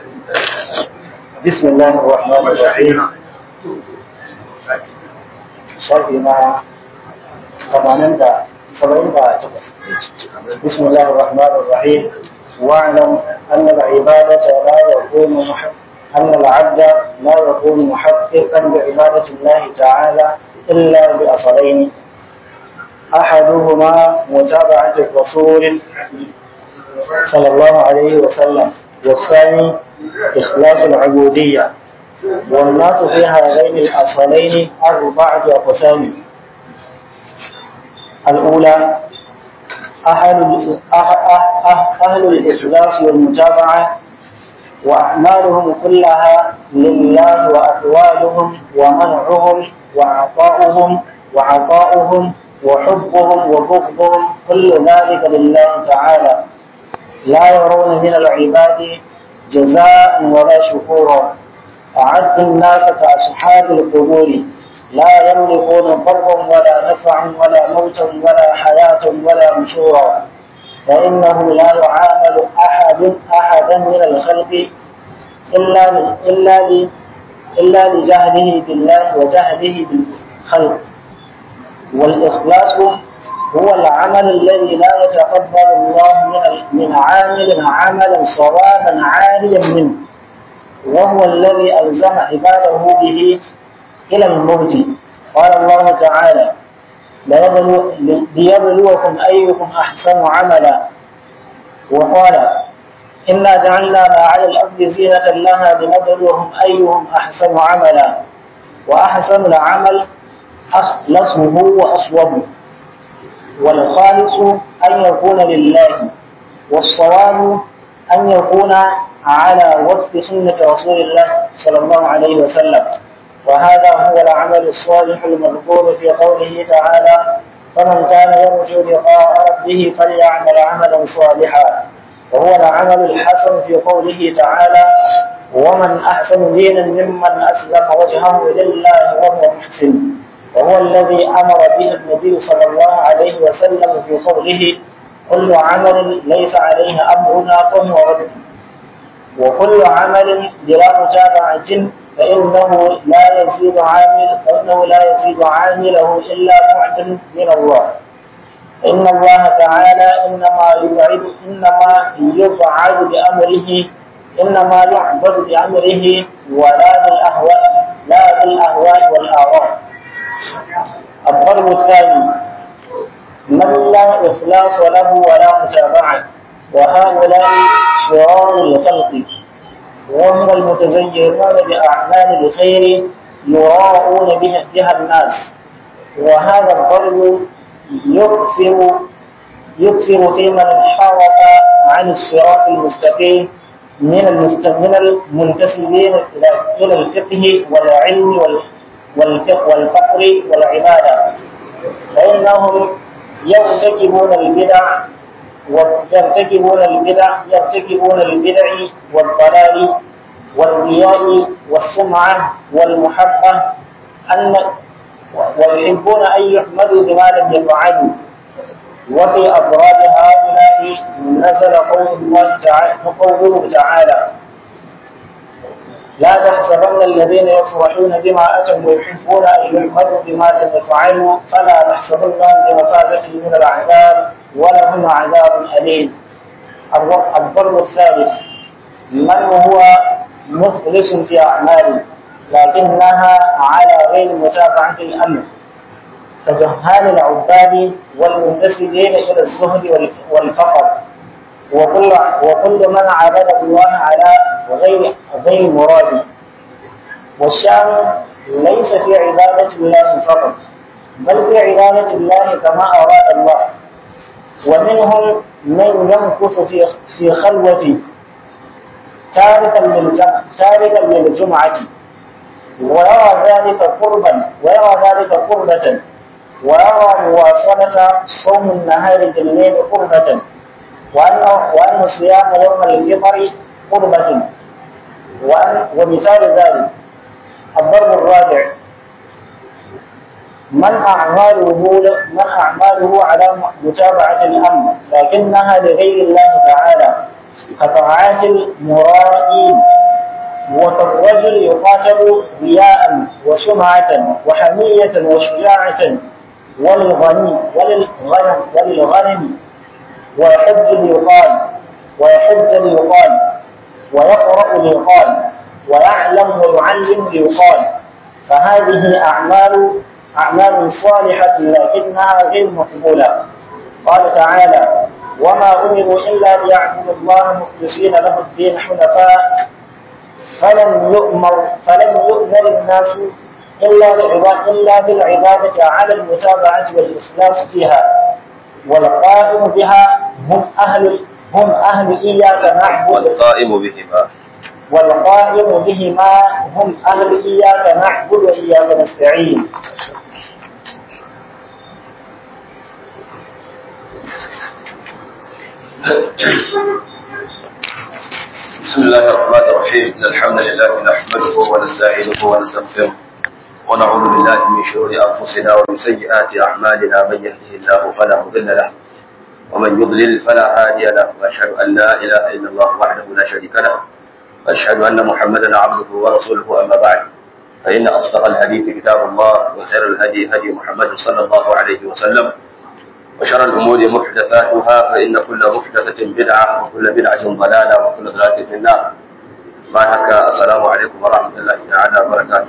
بسم الله الرحمن الرحيم شرح ما ثمانين دا سبعين دا بسم الله الرحمن الرحيم واعلم أن العبادة لا يكون محب أن العبد لا يكون محققا بعبادة الله تعالى إلا بأصلين أحدهما متابعة الرسول صلى الله عليه وسلم والثاني إخلاص العبودية والناس في هذين الأصلين أربعة أقسام الأولى أهل أهل الإخلاص والمتابعة وأعمالهم كلها لله وأقوالهم ومنعهم وعطاؤهم وعطاؤهم وحبهم وبغضهم كل ذلك لله تعالى لا يرون من العباد جزاء ولا شكورا أعد الناس كأصحاب القبور لا يملكون ضرا ولا نفعا ولا موتا ولا حياة ولا نشورا فإنه لا يعامل أحد أحدا من الخلق إلا إلا إلا لجهله بالله وجهله بالخلق والإخلاص هو العمل الذي لا يتقبل الله من من عامل عملا صوابا عاليا منه وهو الذي ألزم عباده به إلى الموت قال الله تعالى ليبلوكم أيكم أحسن عملا وقال إنا جعلنا ما على الأرض زينة لها لنبلوهم أيهم أحسن عملا وأحسن العمل أخلصه وأصوبه والخالص أن يكون لله والصواب أن يكون على وفق سنة رسول الله صلى الله عليه وسلم وهذا هو العمل الصالح المذكور في قوله تعالى فمن كان يرجو لقاء ربه فليعمل عملا صالحا وهو العمل الحسن في قوله تعالى ومن أحسن دينا ممن أسلم وجهه لله وهو محسن وهو الذي أمر به النبي صلى الله عليه وسلم في قوله كل عمل ليس عليه أمرنا فهو رد وكل عمل بلا متابعة فإنه لا يزيد عامل فإنه لا يزيد عامله إلا بعدا من الله إن الله تعالى إنما يبعد إنما يبعد بأمره إنما يعبد بأمره ولا بالأهواء لا بالأهواء والآراء الضرب الثاني من لا إخلاص له ولا متابعة وهؤلاء شرار الخلق وهم المتزينون بأعمال الخير يراءون بها, بها الناس وهذا الضرب يكثر يكثر في من انحرف عن الصراط المستقيم من من المنتسبين الى الفقه والعلم والفقه والفقر والعباده فانهم يرتكبون البدع ويرتكبون البدع يرتكبون البدع والضلال والرياء والسمعة والمحبة أن ويحبون أن يحمدوا بما لم يفعلوا وفي أضراب هؤلاء نزل قول الله تعالى قوله تعالى لا تحسبن الذين يفرحون بما أتوا ويحبون أن يحمدوا بما لم يفعلوا فلا تحسبنهم بمفازة من العذاب ولهم عذاب أليم الضرب الثالث من هو مخلص في أعماله لكنها على غير متابعة الأمر كجهال العباد والمنتسبين إلى الزهد والفقر وكل وكل من عبد الله على غير غير مراد والشان ليس في عبادة الله فقط بل في عبادة الله كما أراد الله ومنهم من يمكث في في خلوة تاركا للجمع تاركا للجمعة ويرى ذلك قربا ويرى ذلك قربة ويرى مواصلة صوم النهار بالليل قربة وأن وأن صيام يوم الفطر قربة وأن ومثال ذلك الضرب الرابع من أعماله من أعماله على متابعة الأمر لكنها لغير الله تعالى كطاعات المرائين وكالرجل يقاتل رياء وسمعة وحمية وشجاعة وللغني وللغنم وللغنم ويحج ليقال ويحج ليقال ويقرأ ليقال ويعلم ويعلم ليقال فهذه أعمال أعمال صالحة لكنها غير مقبولة قال تعالى وما أمروا إلا ليعبدوا الله مخلصين له الدين حنفاء فلم يؤمر فلم يؤمر الناس إلا بالعبادة إلا بالعبادة على المتابعة والإخلاص فيها والقائم بها هم أهل هم أهل إياك نعبد والقائم بهما والقائم بهما هم أهل إياك نعبد وإياك نستعين بسم الله الرحمن الرحيم إن الحمد لله نحمده ونستعينه ونستغفره ونعوذ بالله من شرور أنفسنا ومن سيئات أعمالنا من يهده الله فلا مضل له ومن يضلل فلا هادي له وأشهد أن لا إله إلا الله وحده لا شريك له وأشهد أن محمدا عبده ورسوله أما بعد فإن أصدق الحديث كتاب الله وخير الهدي هدي محمد صلى الله عليه وسلم وشر الأمور محدثاتها فإن كل محدثة بدعة وكل بدعة ضلالة وكل ضلالة في النار بارك السلام عليكم ورحمة الله تعالى وبركاته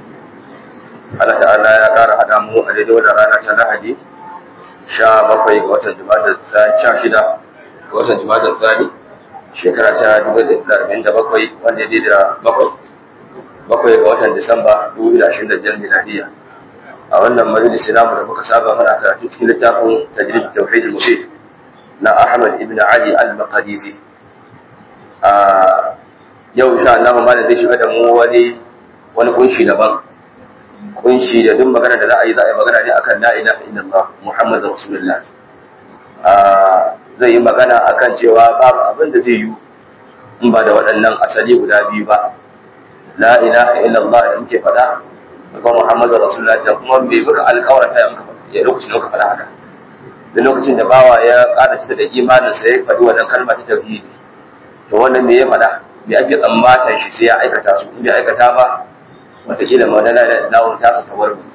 Allah ta'ala ya ƙara haɗa mu a daidai wannan rana ta Lahadi sha bakwai ga watan Jumada sha shida ga watan Jumada Tsani shekara ta dubu da arba'in da bakwai wanda ya daidai da bakwai bakwai ga watan Disamba dubu da ashirin da biyar miladiya a wannan majalisi namu da muka saba mana karatu cikin littafin tajrid tauhid al-mufid na Ahmad ibn Ali al-Maqdisi a yau insha Allah malam zai shiga da mu wani wani kunshi daban kunshi da duk magana da za a yi za a yi magana ne akan la ilaha illallah muhammadur rasulullah a zai yi magana akan cewa babu abin da zai yi in ba da waɗannan asali guda biyu ba la ilaha illallah da muke faɗa ga muhammadur rasulullah da kuma bai muka alƙawarta ya muka ya lokacin da muka faɗa haka da lokacin da bawa ya ƙara cita da imanin sa ya faɗi wannan kalma ta tauhidi to wannan me ya faɗa me ake tsammatan shi sai ya aikata su in bai aikata ba wataƙila ma na lawon tasa ta warbi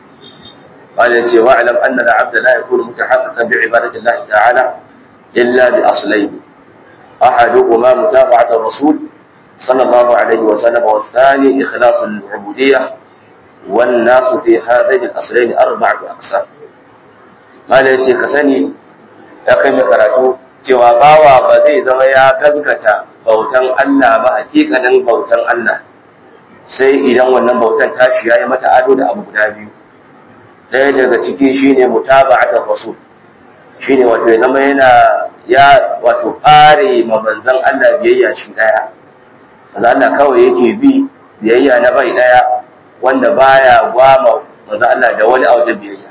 قال يتي واعلم أن العبد لا يكون متحققا بعبادة الله تعالى إلا بأصلين أحدهما متابعة الرسول صلى الله عليه وسلم والثاني إخلاص العبودية والناس في هذين الأصلين أربعة أقسام قال يتي كسني يقيم كراتو cewa bawa ba zai zama ya gazgata bautan Allah ba hakikanin bautan Allah sai idan wannan bautan tashi ya yi mata ado da abu guda biyu ɗaya daga ciki shine mutaba'atar rasul shine wato ya zama yana ya wato fare ma manzon Allah biyayya shi ɗaya manzon Allah kawai yake bi biyayya na bai ɗaya wanda baya gwama manzon Allah da wani a wajen biyayya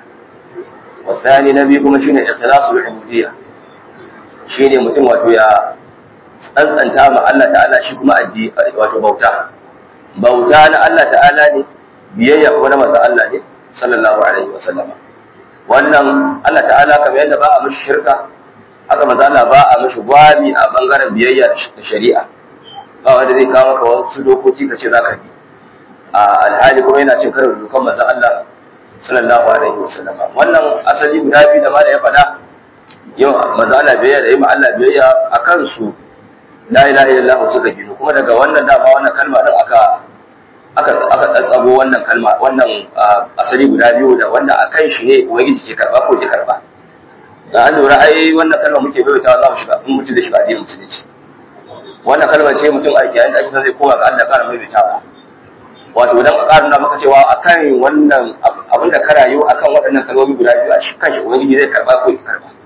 wasani na biyu kuma shine ikhlasul ubudiyya shine mutum wato ya tsantsanta ma Allah ta'ala shi kuma addi wato bauta bauta na Allah ta'ala ne biyayya kuma na manzon Allah ne sallallahu alaihi wa sallama wannan Allah ta'ala kamar yadda ba a mishi shirka haka manzon Allah ba a mishi gwami a bangaren biyayya da shari'a ba wanda zai kawo maka wasu dokoki ka ce zaka bi a alhali kuma yana cin karo da dokan manzon Allah sallallahu alaihi wa sallama wannan asali guda biyu da ma da ya faɗa yau manzon Allah biyayya da yi ma Allah biyayya akan su la ilaha illallah suka gino kuma daga wannan dama wannan kalma din aka aka aka tsatsago wannan kalma wannan asali guda biyu da wanda akan shi ne ubangiji ke karba ko ke karba da an lura ai wannan kalma muke bai ta za mu shiga in mutum da shiga addinin musulunci wannan kalma ce mutum a yayin da ake zai koma ga Allah ƙara mai ta wato dan ƙarin da maka cewa akan wannan abin da ka rayu akan waɗannan kalmomi guda biyu a shi kanshi ubangiji zai karba ko ya karba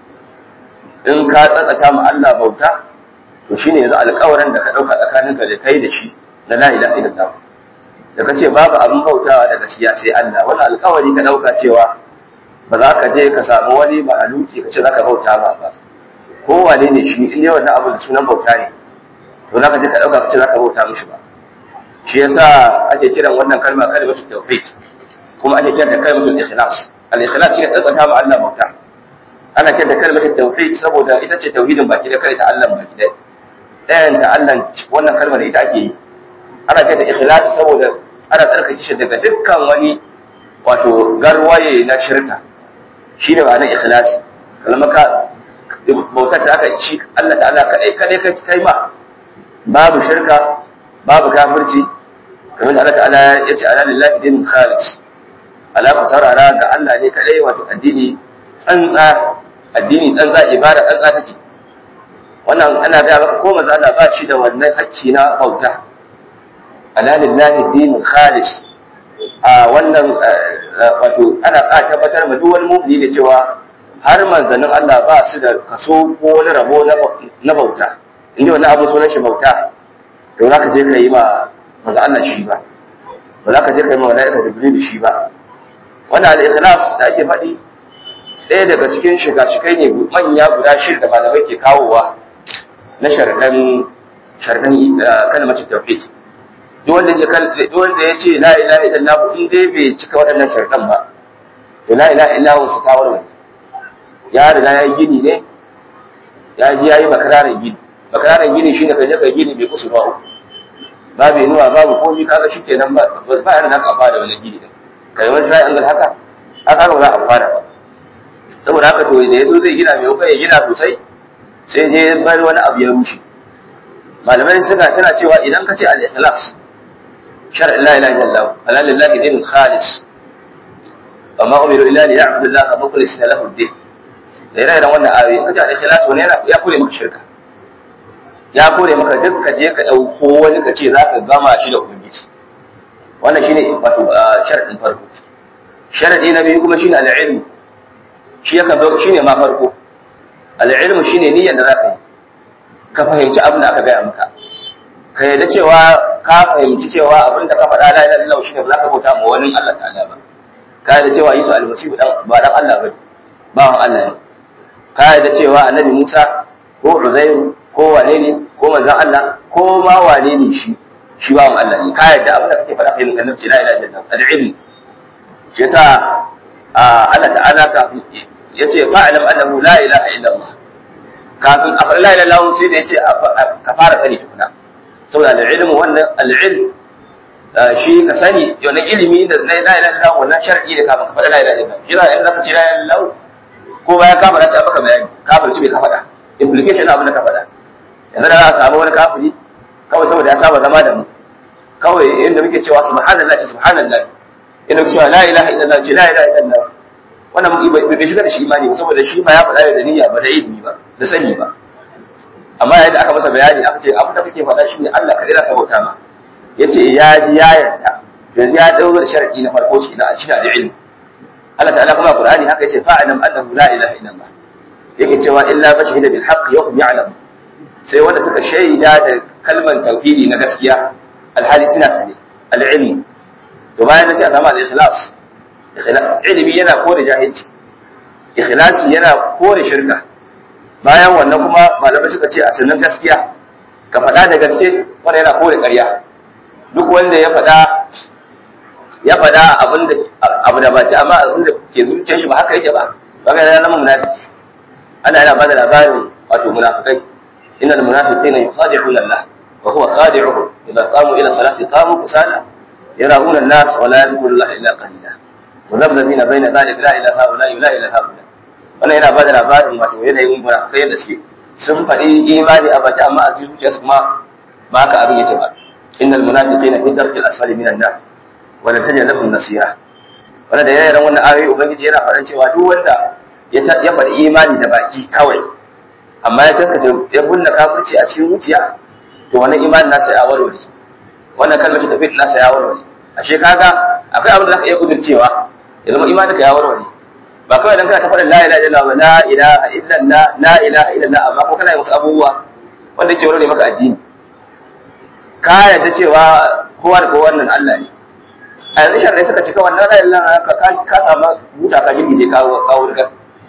in ka tsatsata ma Allah bauta to shine yanzu alƙawarin da ka ɗauka tsakaninka da kai da shi na la ilaha illallah da kace babu abin bautawa da gaskiya sai Allah wannan alƙawari ka ɗauka cewa ba za ka je ka samu wani mahaluki ka ce za ka bauta ba ba ko wane ne shi in dai wannan abu da sunan bauta ne to za ka je ka ɗauka ka ce za ka bauta mishi ba shi yasa ake kiran wannan kalma kalmatu tauhid kuma ake kiran da kalmatul ikhlas al ikhlas shi ne tsantsanta ma Allah bauta ana kiran da kalmatul tauhid saboda ita ce tauhidin baki da kai ta Allah baki da ɗayan ta Allah wannan kalmar ita ake yi ana kai da ikhlasi saboda ana tsarkake shi daga dukkan wani wato garwaye na shirka shine ba na ikhlasi kalma ka bautar da aka ci Allah ta'ala kadai kadai kai kai ma babu shirka babu kafirci kamar da Allah ta'ala ya ce ala lillahi din khalis ala ku saurara ga Allah ne kadai wato addini tsantsa addini tsantsa ibada tsantsa take wannan ana ga maka ko manzo Allah ba shi da wannan hakki na bauta ala lillahi din khalis a wannan wato ana ka tabbatar ma duk wani mu'mini da cewa har manzannin Allah ba su da kaso ko wani rabo na bauta inda wani abu sunan shi bauta to za ka je ka yi ma manzo Allah shi ba ba za ka je ka yi ma malaika jibril shi ba wannan al-ikhlas da ake faɗi ɗaya daga cikin shiga-shigai ne manya guda shida da malamai ke kawowa na sharaɗan sharaɗan kalmar tauhid duk wanda ya duk wanda ya ce la ilaha illallah in dai bai cika waɗannan sharaɗan ba to la ilaha illallah su ta warware ya riga ya yi gini ne ya ji ya yi makararin gini makararin gini shine ka je ka gini bai kusa ba uku babu inuwa babu komi kaga shi kenan ba ba yana haka ba da wani gini din kai wani sai an ga haka haka ba za a fara ba saboda haka to da yazo zai gina mai kai ya gina sosai sai je bar wani abu ya rushe malamai suna suna cewa idan ka ce al-ikhlas shar'in la ilaha illallah ala lillahi din khalis wa ma umiru illa li ya'budu allaha mukhlisina lahu ad-din da yana irin wannan ayoyi kace al-ikhlas wani yana ya kore maka shirka ya kore maka duk ka je ka dauko wani ka ce zaka gama shi da ubangiji wannan shine wato sharadin farko sharadi na biyu kuma shine al-ilm shi yaka zo shine ma farko al-ilm shine niyyar da zaka yi ka fahimci abin da aka gaya maka ka yarda cewa ka fahimci cewa abin da ka faɗa la ilaha illallah shine ba za ka bauta ma wani Allah ta'ala ba ka yarda cewa Yesu almasihu dan ba dan Allah bane bawan Allah ne ka yarda cewa annabi Musa ko Uzairu ko wane ne ko manzon Allah ko ma wane ne shi shi bawan Allah ne ka yarda abin da kake faɗa kai mun annabi la ilaha illallah al-ilm shi yasa Allah ta'ala ka yace fa'lam annahu la ilaha illallah kafin a faɗi la ilaha illallah sai da yace ka fara sani tukuna saboda al-ilm wannan al-ilm shi ka sani yana ilimi da la ilaha illallah wannan shar'i da kafin ka faɗi la ilaha illallah shi za in zaka ce la ilaha illallah ko bayan ka faɗa sai maka bayani kafirci bai ka faɗa implication abin da ka faɗa yanzu da za a samu wani kafiri kawai saboda ya saba zama da mu kawai inda muke cewa subhanallah ce subhanallah inda muke cewa la ilaha illallah ce la ilaha illallah wannan bai shiga da shi imani ba saboda shi ba ya faɗa da niyya ba da ilimi ba da sani ba amma yayin da aka masa bayani aka ce abin da kake faɗa shi ne Allah kaɗai za ka bauta ma yace ya ji ya yarda yanzu ya dauro da sharadi na farko shi na shi da ilimi Allah ta'ala kuma Qur'ani haka yace fa'alam annahu la ilaha illallah yake cewa illa man shahida bil haqq yahum ya'lam sai wanda suka shaida da kalmar tauhidi na gaskiya alhali suna sane al-ilm to bayan sai a samu al-ikhlas ilimi yana kore jahilci ikhlasi yana kore shirka bayan wannan kuma malamai suka ce a sanin gaskiya ka faɗa da gaske wanda yana kore ƙarya duk wanda ya faɗa ya faɗa abin da abu da baci amma abin da ke zuciyar shi ba haka yake ba ba ga yana munafiki ana yana bada labarin wato munafikai innal munafiqina yukhadi'una Allah wa huwa khadi'uhum idza qamu ila salati qamu kusala yara'una an-nas wa la yadhkuruna Allah illa qalila muzabzabina baina zalika la ilaha illa la ilaha illa Allah wannan yana bada labarin wato yanayin munafikai yadda suke sun faɗi imani a baki amma a cikin zuciyarsu kuma ba haka abin yake ba innal munafiqina fi darkil asfali minan nar wa la tajid lahum nasira wannan da yayin wannan ayoyi ubangiji yana faɗan cewa duk wanda ya ya faɗi imani da baki kawai amma ya taskace ya bunna kafirci a cikin zuciya to wannan imanin nasa ya warware wannan kalmar ta tafi nasa ya warware ashe kaga akwai abin da zaka iya kudurcewa ya zama imaninka ya warware ba kawai dan kana ta faɗin la ilaha illallah la ilaha illallah la ilaha illallah amma ko kana yin wasu abubuwa wanda ke warware maka addini ka yarda cewa kowa da kowa wannan Allah ne a yanzu sharri suka cika wannan la ilaha ka ka samu buta ka girgije ka kawo riga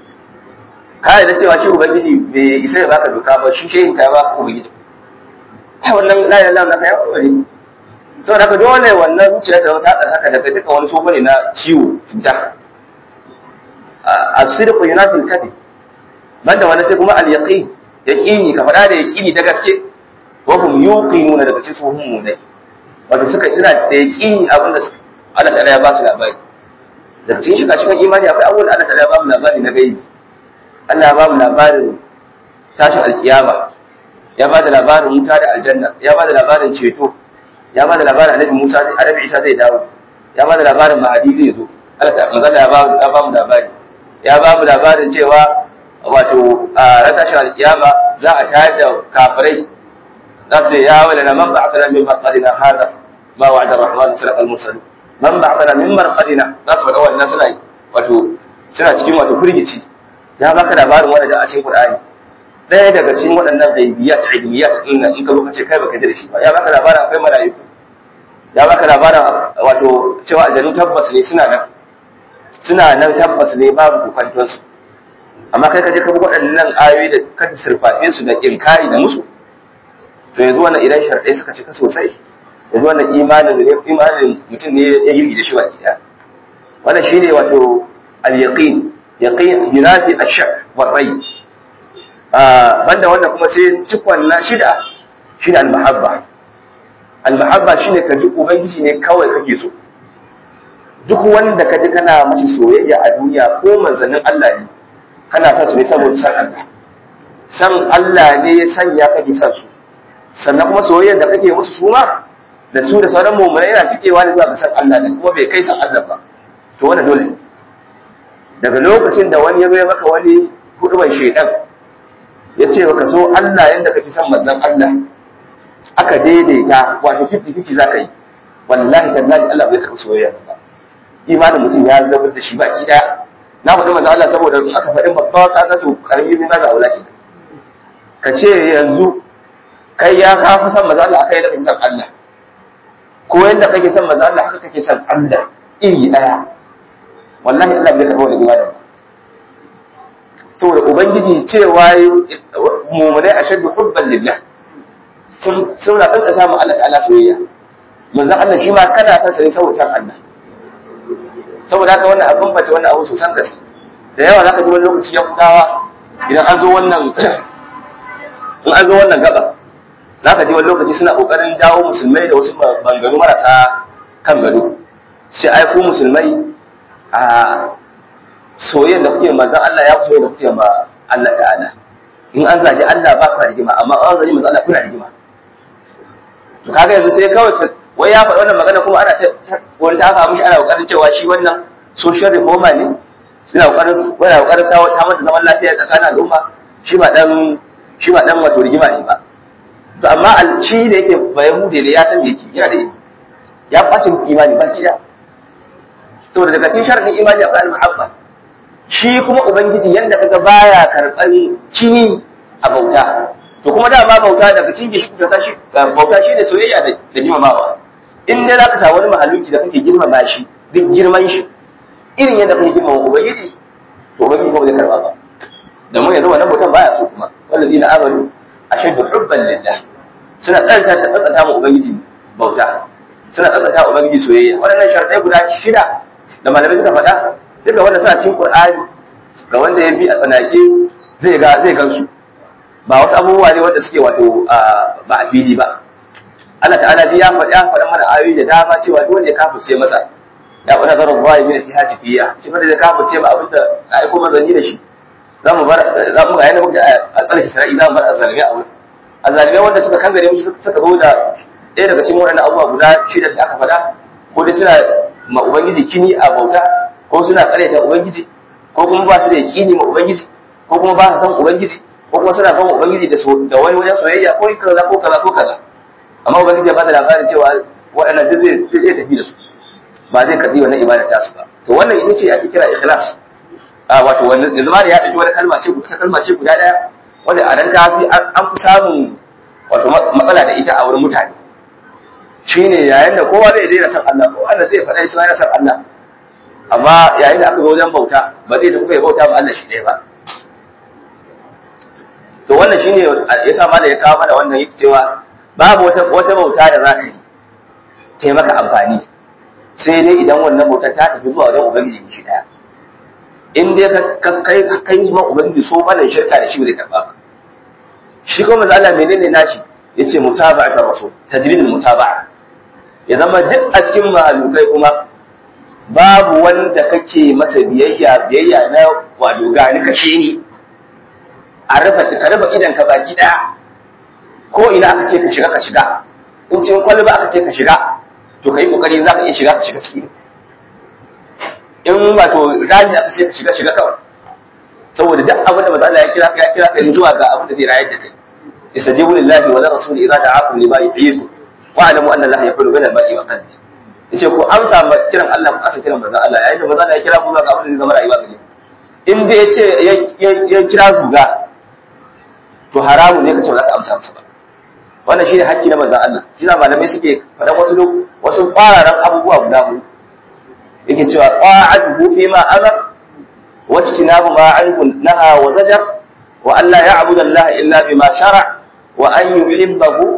ka yarda cewa shi ubangiji bai isa ya baka doka ba shi shehin ka ya baka ubangiji ai wannan la ilaha illallah ka ya warware saboda haka dole wannan zuciya ta ta tsarkaka daga duka wani tsofa ne na ciwo cuta as-sidqu yunafi al-kadhib banda wani sai kuma al-yaqin yaqini ka faɗa da yaqini da gaske wa hum yuqinuna daga cikin su hum munai wato suka suna da yaqini abin da Allah ta'ala ya ba su labari da cikin shiga cikin imani akwai abubuwan da Allah ta'ala ya ba mu labari na gaibi Allah ya ba mu labarin tashin alkiyama ya ba da labarin wuta da aljanna ya ba da labarin ceto ya ba da labarin annabi Musa annabi Isa zai dawo ya ba da labarin mahadi zai zo Allah ta manzo ya ba ya ba mu labari ya ba mu labarin cewa wato a ran tashin alkiyama za a tayar da kafirai za su ya wala na man ba'athana min marqadina hada ma wa'ada ar-rahman sadaqa al-mursalin man ba'athana min marqadina za su faɗa wannan suna wato suna cikin wato firgici ya baka labarin wanda da a cikin Qur'ani ɗaya daga cikin waɗannan ghaibiyat ilmiyat din nan in ka zo ka ce kai baka da shi ba ya baka labarin akwai mala'iku ya baka labarin wato cewa aljanu tabbas ne suna nan suna nan tabbas ne babu kwanton su amma kai ka je ka bi waɗannan ayoyi da ka sirfafe su da inkari da musu to yanzu wannan idan sharɗai suka cika sosai yanzu wannan imanin ne imanin mutum ne ya girgi da shi baki ɗaya wannan shine wato al-yaqin yaqin yunafi ash-shak wa rai banda wannan kuma sai cikon na shida shine al-mahabba al-mahabba shine ka ji ubangiji ne kawai kake so duk wanda ka ji kana mace soyayya a duniya ko manzannin Allah ne kana son su ne saboda san Allah san Allah ne ya sanya kake son su sannan kuma soyayyar da kake musu su ma da su da sauran mu'minai yana cikewa ne zuwa ga san Allah ne kuma bai kai san Allah ba to wannan dole ne daga lokacin da wani ya bai maka wani huduban shedan ya ce baka so Allah yadda kake son manzon Allah aka daidaita wato 50-50 za ka yi wallahi tallahi Allah bai karɓi soyayya ba imanin mutum ya zama da shi baki daya na faɗi manzon Allah saboda aka faɗi babba ka ga to karami min ga wulaki ka ce yanzu kai ya ka fi son manzon Allah akai yadda kake son Allah ko yadda kake son manzon Allah haka kake son Allah iri daya wallahi Allah bai karɓi wani imanin ba saboda ubangiji cewa mummunai a shaddu hubban lillah suna tsantsata mu Allah ta'ala soyayya manzon Allah shi ma kana son sa ne saboda san Allah saboda haka wannan abin bace wannan abu sosan gaske da yawa zaka ji wani lokaci ya kudawa idan an zo wannan in an zo wannan gaba zaka ji wani lokaci suna kokarin jawo musulmai da wasu bangaro marasa kan gado sai ai ku musulmai a soyayyar da kuke manzon Allah ya soyayya da kuke ma Allah ta'ala in an zaji Allah ba ka rigima amma an zaji manzon Allah kuna rigima to kaga yanzu sai kawai wai ya faɗi wannan magana kuma ana wani ta aka mishi ana kokarin cewa shi wannan social reformer ne suna kokarin wani kokarin sawo ta mata zaman lafiya tsakanin al'umma shi ba dan shi ba dan wato rigima ne ba to amma shi da yake bayahude ne ya san me yake yana da ya bacin imani ba kida saboda daga cikin sharadin imani akwai al-muhabba shi kuma ubangiji yanda kaga baya karban kini a bauta to kuma dama bauta daga cikin shi kuka tashi bauta shine soyayya da girmamawa in dai zaka samu wani mahaluki da kake girmama shi duk girman shi irin yadda kake girmama ubangiji to ubangiji ba zai karba ba da mun yanzu wannan bautan baya so kuma wallazina amanu ashaddu hubban lillah suna tsanta tsantsanta mu ubangiji bauta suna tsantsanta ubangiji soyayya waɗannan sharadai guda shida da malamai suka faɗa duka wanda suna cikin Qur'ani ga wanda ya bi a tsanake zai ga zai gansu ba wasu abubuwa ne wanda suke wato ba a fili ba Allah ta'ala ya faɗa ya faɗa mana ayoyi da dama cewa duk wanda ya kafirce masa ya faɗa zarar bayi min fi hajifiya shi da ya kafirce ma abinda aiko manzanni da shi za mu bar za mu ga yana muka a tsarki sarai za mu bar azalimi a wurin azalimai wanda suka kangare mu suka zo da ɗaya daga cikin waɗannan abubuwa guda shida da aka faɗa ko dai suna ma ubangiji kini a bauta ko suna karyata ubangiji ko kuma ba su da yaƙini ma ubangiji ko kuma ba su san ubangiji ko kuma suna gama ubangiji da da wani wajen soyayya ko kaza ko kaza ko kaza amma ubangiji ya bada labarin cewa waɗannan duk zai zai tafi da su ba zai karbi wannan ibada ta su ba to wannan ita ce ake kira ikhlas a wato wannan yanzu ma da ya dauki wani kalma ce ta kalma ce guda daya wanda a nan ta fi an fi samun wato matsala da ita a wurin mutane shine yayin da kowa zai daina san Allah ko Allah zai faɗa shi ma yana san Allah amma yayin da aka zo wajen bauta ba zai tafi ya bauta ba Allah shi ɗaya ba to wannan shine yasa ma da ya kawo mana wannan yake cewa babu wata wata bauta da za ka yi ta maka amfani sai dai idan wannan bautar ta tafi zuwa wajen ubangiji shi ɗaya in dai ka kai kai ma ubangiji so mana shirka da shi bai karba ba shi kuma manzo Allah menene nashi yace mutaba'atar rasul tajridul mutaba'a ya zama duk a cikin mahalukai kuma babu wanda kake masa biyayya biyayya na wato gani kashe ni a rufe ka rufe idan ka baki daya ko ina aka ce ka shiga ka shiga in cikin kwalba aka ce ka shiga to kai kokari za ka iya shiga ka shiga ciki in wato rami aka ce ka shiga shiga kawai saboda duk abin da manzo ya kira ka ya kira ka zuwa ga abin da zai rayar da kai istajibu lillahi wa lirrasul idza da'akum lima yuhyikum wa alamu anna allaha yaqulu bainal mar'i wa qalbi yace ku amsa ma kiran Allah ku asa kiran manzo Allah yayin da manzo ya kira ku zuwa ga abin da zai zama rayuwa gare in dai yace ya kira zuga to haramun ne ka ce ba za ka amsa masa ba wannan shine hakki na manzo Allah shi da malamai suke faɗan wasu wasu kwararan abubuwa guda huɗu yake cewa qa'atuhu fi ma amar wa tinabu ma anhu naha wa zajar wa an la ya'budu Allah illa bima shara wa an yuhibbahu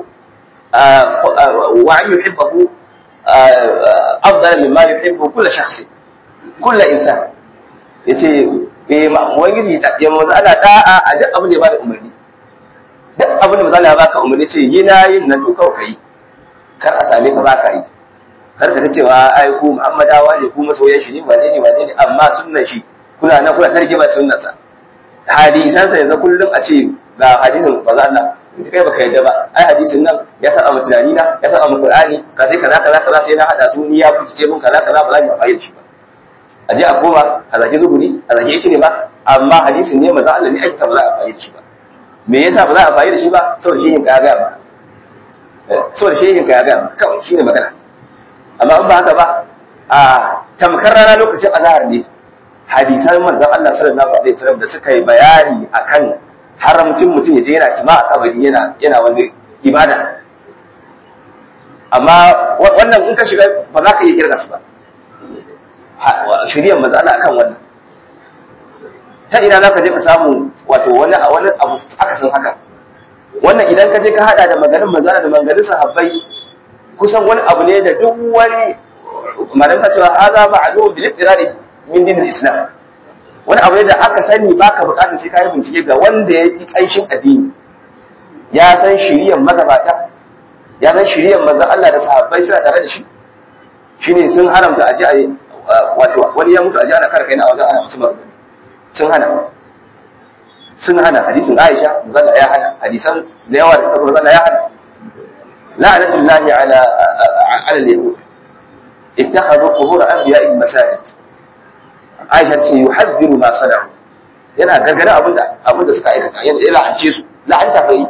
wa an yuhibbahu afdal mimma yuhibbu kull shakhs kull insan yace eh ubangiji ya manzo Allah da'a a duk abin da ya bada umarni duk abin da manzo Allah ya baka umarni ce yi na yin nan to kawai kai kar a same ka baka yi kar ka ta cewa ai ku Muhammadawa ne ku masoyan shi ne wane ne wane ne amma sunnan shi kuna nan kuna tarke ba sunnan sa hadisan sa yanzu kullum a ce ga hadisin manzo Allah kai baka yadda ba ai hadisin nan ya saba mu tunani na ya saba mu Qur'ani kaza kaza kaza kaza sai na hada su ni ya fice mun kaza kaza ba za mu fahimci shi ba a je a koma a zage zuburi a zage yake ne ba amma hadisin ne manzo Allah ne ake sa ba za a fahimci shi ba me yasa ba za a fahimci shi ba saboda shehin ka ya ga ba saboda shehin ka ya ga kawai shine magana amma in ba haka ba a tamkar rana lokacin azhar ne hadisan manzon Allah sallallahu alaihi wasallam da suka yi bayani akan haramcin mutum ya je yana cima a kabari yana yana wani ibada amma wannan in ka shiga ba za ka iya kirga su ba shiryan manzon Allah akan wannan ta ina za ka je ka samu wato wani wani abu akasin haka wannan idan ka je ka hada da maganin manzon da maganin sahabbai kusan wani abu ne da duk wani malamsa cewa haza ma'lum bil ittirari min dinil islam wani abu ne da aka sani baka bukatar sai kai bincike ga wanda ya ji kanshin addini ya san shiriyan magabata ya san shiriyan manzon Allah da sahabbai suna tare da shi shine sun haramta aji a wato wani ya mutu aji ana kar kai na wajen ana mutum sun hana sun hana hadisin Aisha manzon ya hana hadisan da yawa da suka manzon ya hana لعنة الله على على اليهود اتخذوا قبور انبيائهم مساجد عائشة ce yuhadhiru ma sana'u yana gargada abinda abinda suka aikata yana la'ance su la'anta bai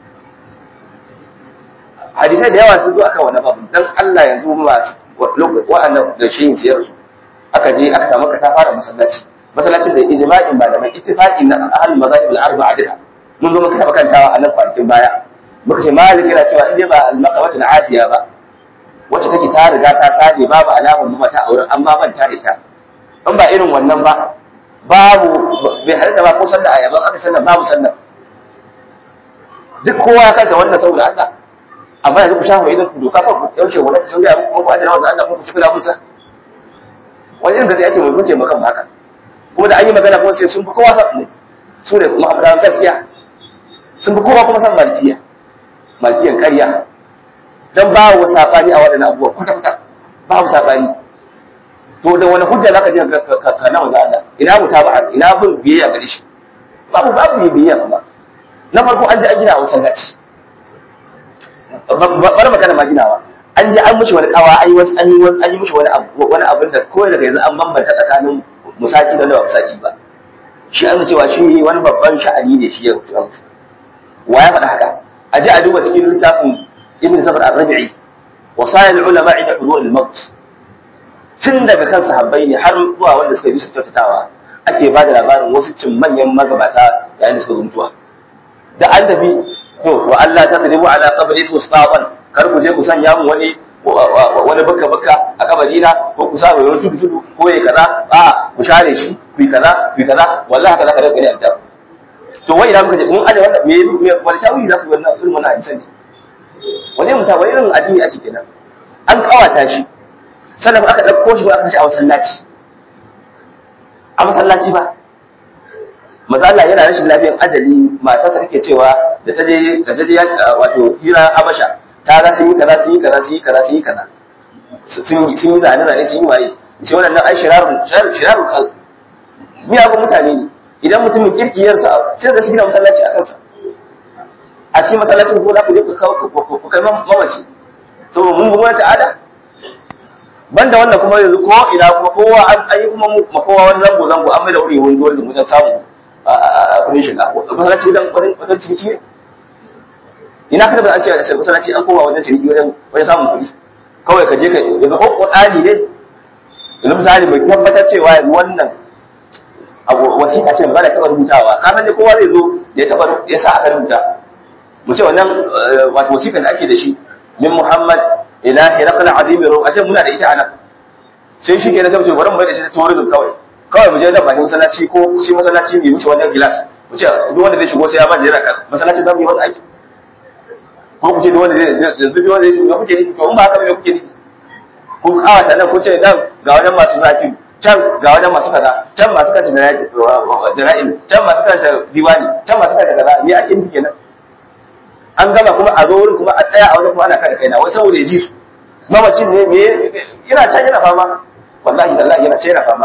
hadisai da yawa sun zo akan wannan babu dan Allah yanzu masu wa'annan da shi siyar su aka je aka samu ka ta fara masallaci masallacin da ijma'in malamai ittifaqin na ahlul mazahib al-arba'a duka mun zo muka taba kantawa a nan kwanakin baya muka ce malik yana cewa in dai ba al-maqawat al-afiya ba wacce take ta riga ta sade babu alamun mata a wurin amma manta da ita in ba irin wannan ba babu bai halitta ba ko sallah ayaba aka sallah babu sallah duk kowa ya kanta wannan saboda Allah amma yanzu ku shafa idan ku doka fa ku yaushe wannan sun ga muku ku ajira wannan Allah ku ci kula musa wani irin gaza ya ce mu mutunce makan haka kuma da an yi magana kuma sai sun fi kowa san su ne kuma abu gaskiya sun fi kowa kuma san malikiya malkiyan ƙarya don ba wa saɓani a waɗannan abubuwa kwata-kwata babu saɓani to da wani hujja za ka je ka na maza Allah ina mu ba ina bin biyayya gare shi babu babu yi biyayya kuma na farko an ji an gina a masallaci bar magana ma ginawa an ji an mishi wani kawa an yi wasu an yi wasu an yi mishi wani abu wani abin da kawai daga yanzu an bambanta tsakanin musaki da ba musaki ba shi an cewa shi wani babban sha'ani ne shi ya wa ya faɗa haka a ji a duba cikin littafin ibn safar ar-rabi'i wasayil ulama inda hulul al-maut tun daga kan sahabbai ne har zuwa wanda suka yi su kyautatawa ake ba da labarin wasu cin manyan magabata yayin da suka zo mutuwa da an tafi to wa Allah ta tadibu ala qabri tusqatan kar ku je ku sanya mu wani wani baka baka a kabari na ko ku sa wani tudu tudu ko yayi kaza a ku share shi ku yi kaza ku yi kaza wallahi kaza kaza gani a to wai idan muka je mun aje wannan me wani tawili za ku wannan irin wannan hadisan ne wani mutum wani irin addini ake kenan an kawata shi sannan aka ɗauko shi ba aka shi a masallaci a masallaci ba maza Allah yana rashin lafiyan ajali matarsa take cewa da ta je da ta je wato hira Habasha ta ga sun yi kaza sun yi kaza sun yi kaza sun yi kaza sun yi zane zane sun yi waye ce waɗannan ai shirarun shirarun kan miyagun mutane ne idan mutumin kirki yarsa sai da su gina masallaci a kansa a ce masallacin ko za ku je ku kai mamaci saboda mun gumar ta'ada banda wannan kuma yanzu ko ina kuma kowa an ayi kuma makowa wani zango zango an mai da wuri wani zuwa wajen samu a kudin shiga masallaci wajen wajen ciniki ne ina ka tabbata an ce a masallaci an koma wajen ciniki wajen wajen samun kuɗi kawai ka je ka yanzu ko ƙur'ani ne yanzu misali mai tabbatar cewa yanzu wannan wasiƙa ce ba da taɓa rubutawa ka san dai kowa zai zo da ya taɓa ya sa aka rubuta mu ce wannan wato wasiƙan da ake da shi min Muhammad ila hiraqal azimi ro a ce muna da ita anan sai shi ke da sai bari mu bai da shi tourism kawai kawai mu je da bakin masallaci ko shi masallaci mai wuce wannan gilas mu ce duk wanda zai shigo sai ya ba jira kan masallaci zamu yi wannan aiki ko ku ce duk wanda zai yanzu duk wanda zai shigo kuke ni to in ba haka ba kuke ni kun kawata nan kun ce dan ga wajen masu zafi can ga wajen masu kaza can masu kanta dara'il can masu kanta diwani can masu kanta kaza me ake nufi kenan an gama kuma a zo wurin kuma a tsaya a wajen kuma ana kada kaina wai saboda ya ji su mamacin ne me yana can yana fama wallahi tallahi yana can yana fama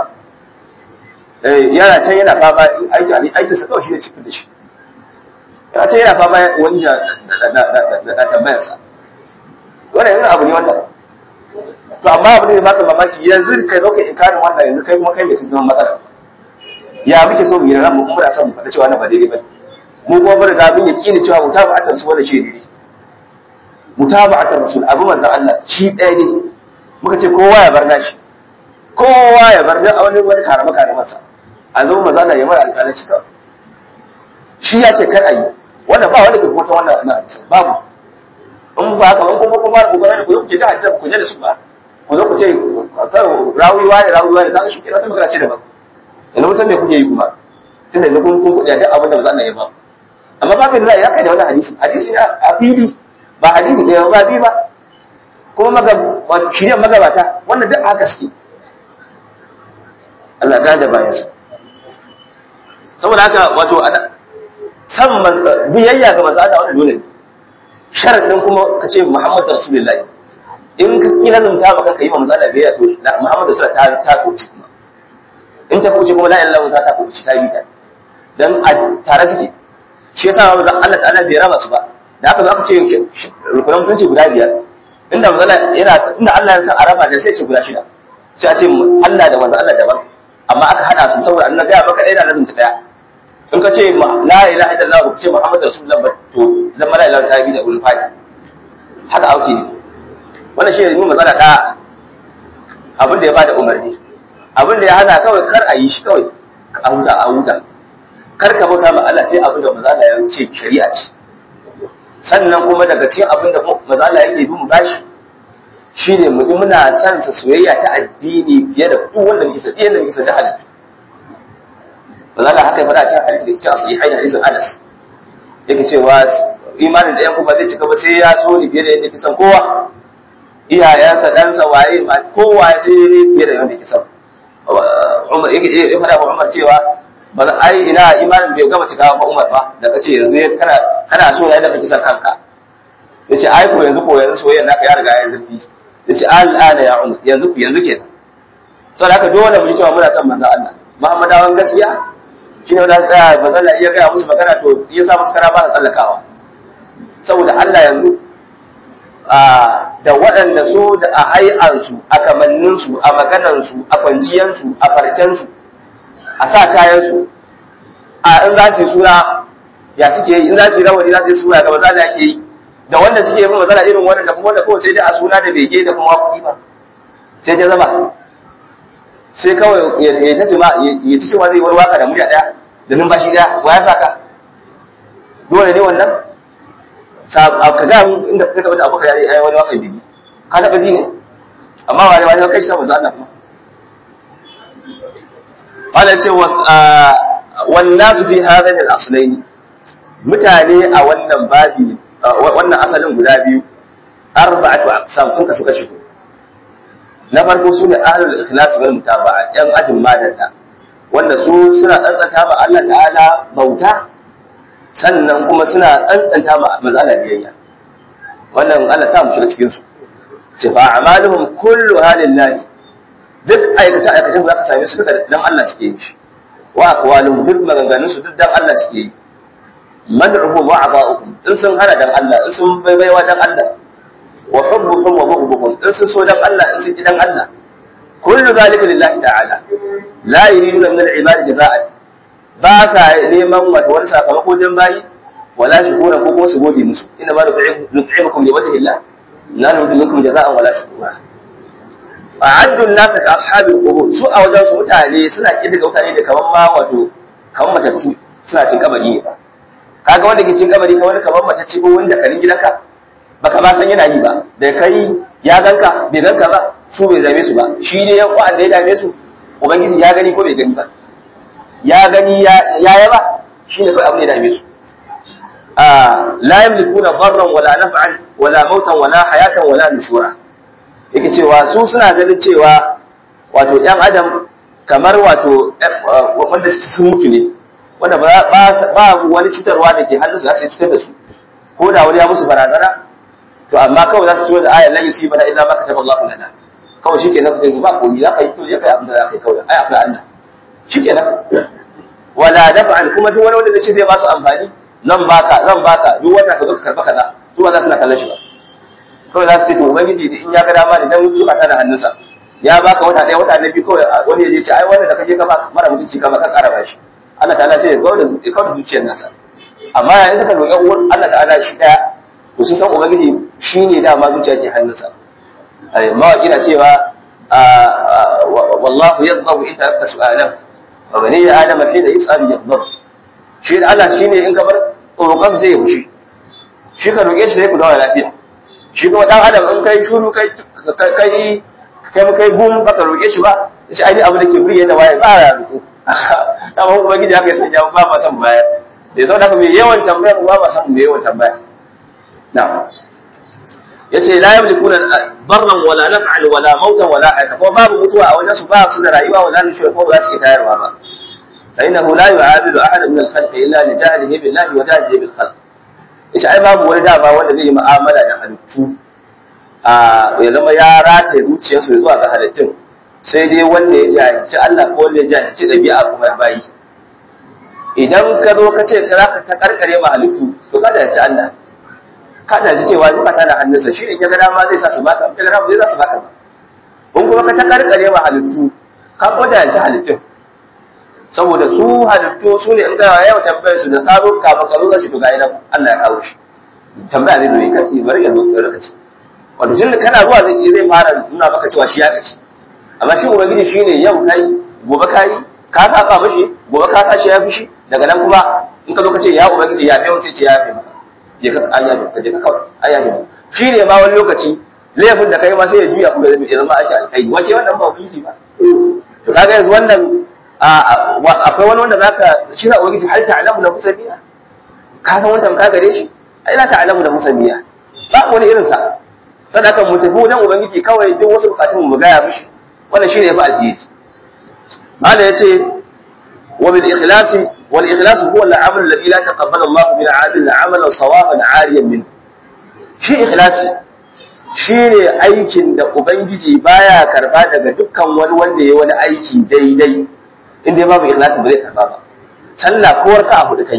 eh yana can yana fama aiki aikin sa kawai shi ne cikin da shi yana can yana fama wani ya da tambayar sa wannan yana abu ne wannan to amma abu ne baka mamaki yanzu kai zo ka inkarin wannan yanzu kai kuma kai ne ka zama matsala ya muke so mu yi ran mu kuma da son mu faɗa cewa na ba daidai ba mu kuma mun riga mun yaqini cewa mutaba'atar rasul wannan shi ne mutaba'atar rasul abu manzon Allah shi ɗaya ne muka ce kowa ya bar nashi kowa ya bar a wani wani karama karamansa a zo manzon Allah ya mara alƙalanci kawai shi ya ce kar a yi wannan ba wanda ke kota wannan na hadisi babu in ba haka ban kuma kuma ku gane ku yi ku ce da hadisi ku je da su ba ku zo ku ce rawiwa ne rawiwa ne zaka shi kira ta magana ce daban yanzu mun san me kuke yi kuma tunda yanzu kun kun kuɗi duk abin da ba za a yi ba amma babin da ya kai da wannan hadisi hadisi ne a fili ba hadisi ne ba bi ba kuma maga shirya magabata wannan duk haka suke Allah ga da bayansa saboda haka wato ana san biyayya ga manzo Allah wannan dole ne sharadin kuma ka ce Muhammadu Rasulullahi in ka ki lazumta maka kai manzo Allah biyayya to Muhammadu sallallahu alaihi wasallam ta ta kuce kuma in ta kuce kuma la ilaha illallah ta kuce ta bi ta dan a tare suke shi yasa ba Allah ta'ala bai raba su ba da haka aka ce rukunan sun ce guda biyar inda manzo yana inda Allah ya san araba da sai ce guda shida sai a ce Allah da manzo Allah daban amma aka hada su saboda annabi ya maka ɗaya da lazumta ɗaya in ka ce la ilaha illallah ba ka ce Muhammad rasulullah ba to zan la ilaha ta bi ta gurin fadi haka auke ne wannan shi ne matsala da abin da ya bada umarni abin da ya hana kawai kar a yi shi kawai a huta a huta kar ka bauta ma Allah sai abin da mazala ya ce shari'a ce sannan kuma daga cikin abin da mazala yake bi mu bashi shine mu ji muna son sa soyayya ta addini fiye da duk wanda muke sadiya da muke sadiya halittu mazala haka ya faɗa cikin hadisi da yake a sahihai da hadisin Anas yake cewa imanin da yan kuma zai cika ba sai ya so ni fiye da yadda kisan kowa iyayensa ɗansa waye kowa sai fiye da yadda kisan Umar ya faɗa wa Umar cewa ba za ai ina imanin bai gama cika ba Umar ba da kace yanzu kana kana so ne da kake san kanka yace ai ko yanzu ko yanzu soyayya naka ya riga ya zurfi yace al'ana ya Umar yanzu ku yanzu kenan saboda haka dole mu ji cewa muna son manzon Allah Muhammadawan gaskiya shine wanda tsaya ba zan iya ga musu magana to ya sa musu kara ba da tsallakawa saboda Allah yanzu da waɗanda su da a hai'ansu a kamanninsu a maganansu a kwanciyansu a farkensu a sa kayansu a in za su yi suna ya suke yi in za su yi rawani za su yi suna ga maza da ake yi da wanda suke yi matsala irin wannan da kuma wanda kawai sai dai a suna da bege da kuma kuɗi ba sai ta zama sai kawai ya ta ce ma ya ci cewa zai wani waka da murya ɗaya da numfashi ɗaya wa ya saka dole ne wannan ka ga inda ka taɓa abokan yayi ai wani wakan bege ka taɓa ji ne amma wani wani kai shi saboda Allah kuma قال ce والناس في هذين الاصلين mutane a wannan babi wannan asalin guda biyu arba'atu aqsam sun kasu kashi na farko su ne ahlul ikhlas wal mutaba'a yan ajin madalla wanda su suna tsantsanta ma Allah ta'ala bauta sannan kuma suna tsantsanta ma manzala biyayya wannan Allah sa mu shiga cikin su ce fa a'maluhum kullu halillahi duk aikace aikacen za ka same su duka dan Allah suke yi shi wa aqwaluhum duk maganganun su duk dan Allah suke yi mad'uhum wa ata'uhum in sun hana dan Allah in sun baiwa dan Allah wa hubbuhum wa bughduhum in sun so dan Allah in sun ki dan Allah kullu zalika lillahi ta'ala la yuriduna min al-ibadi jaza'an ba sa neman wata wani sakamako dan bayi wala shukura ko kuma su gode musu inna ma nut'imukum li wajhi Allah la nuridu minkum jaza'an wala shukura a'addu an-nasa ka ashabil qubur su a wajen su mutane suna kidga mutane da kaman ma wato kaman matattu suna cin kabari ne kaga wanda ke cin kabari kamar kaman matacce ko wanda karin gidanka baka ma san yana yi ba da kai ya ganka bai ganka ba su bai zame su ba shi ne yan uwan da ya dame su ubangiji ya gani ko bai gani ba ya gani ya yaba shi ne kawai abin da ya dame su la yamlikuna darran wala naf'an wala mautan wala hayatan wala nushura yake cewa su suna ganin cewa wato yan adam kamar wato wanda sun mutu ne wanda ba wani cutarwa da ke hannunsu za su cutar da su ko da wani ya musu barazana to amma kawai za su ciwo da ayar lan yusi bana illa ma kataba Allahu lana kawai shikenan ku ba komai za ka yi to ya kai abin da za ka yi kawai ai akwai Allah shikenan wala dafa'an kuma duk wani wanda zai ce zai ba su amfani zan baka zan baka duk wata ka zo ka karba kaza su ba za su na kallon shi ba kawai za su ce to ubangiji in ya ga dama ne dan zuba ta da hannunsa ya baka wata ɗaya wata na biyu kawai wani ya je ce ai wannan da kaje ka ba mara mutunci ka ba ka ƙara bashi Allah ta'ala sai ya kawo da zuciyar nasa amma yayin suka roƙi uwar Allah ta'ala shi ɗaya to sun san ubangiji shine dama zuciya ke hannunsa mawaƙi na cewa wallahu yadhabu in tarakta su'alan wa bani ya adama hina yus'al yadhab shi da Allah shine in ka bar roƙon zai ya fushi shi ka roƙe shi sai ku zauna lafiya shi kuma dan adam in kai shuru kai kai kai kai gum baka roƙe shi ba shi ai abu da ke burge da waye ba ya roƙo dama ubangiji haka ya sanya ba ma san baya da ya zauna mai yawan tambaya ba ma san mai yawan tambaya na'am yace la yamlikuna darran wala naf'an wala mautan wala hayata ko babu mutuwa a wajen su ba su da rayuwa wala nushur ko ba su ke tayarwa ba fa innahu la yu'abidu ahadan min al-khalq illa li jahlihi billahi wa jahlihi bil khalq yace ai babu wani dama wanda zai yi mu'amala da halittu a ya zama ya rataye zuciyarsu zuwa ga halittun sai dai wanda ya jahilci Allah ko wanda ya jahilci ɗabi'a kuma bayi idan ka zo ka ce ka ta karkare ma halittu to ka jahilci Allah ka da cewa zuba ta da hannunsa shi ne ga dama zai sa su baka ga dama zai sa su baka ba in kuma ka ta karkare ma halittu ka ko jahilci halittun saboda su halittu su ne in ga yawa tambayar su da karo kafa karo za shi to ga idan Allah ya kawo shi tambaya zai zo yi kai bari ya zo ka rika wato tun da kana zuwa zai zai fara nuna maka cewa shi ya kaci amma shi ubangiji shine yau kai gobe kai ka saka mashi gobe ka sashi ya fushi daga nan kuma in ka zo ka ce ya ubangiji ya fi sai ce ya fi maka je ka aya ka je ka kawai aya ne shi ne ma wani lokaci laifin da kai ma sai ya juya kuma ya zama ake alkai wace wannan ba ubangiji ba to kaga yanzu wannan akwai wani wanda zaka shi za ubangiji har ta'lamu da musabiya ka san wannan ka gare shi ai la ta'lamu da musabiya ba wani irin sa sadaka mu tafi wajen ubangiji kawai duk wasu bukatun mu gaya mishi wannan shine yafi alheri mala yace wa bil ikhlas wal ikhlas huwa al amal alladhi la taqabbala Allah min 'abd amalan sawaban 'ariyan min shi ikhlasi shine aikin da ubangiji baya karba daga dukkan wani wanda yayi wani aiki daidai inda babu ikhlasi ba zai karba ba sallah ko warka abu da kai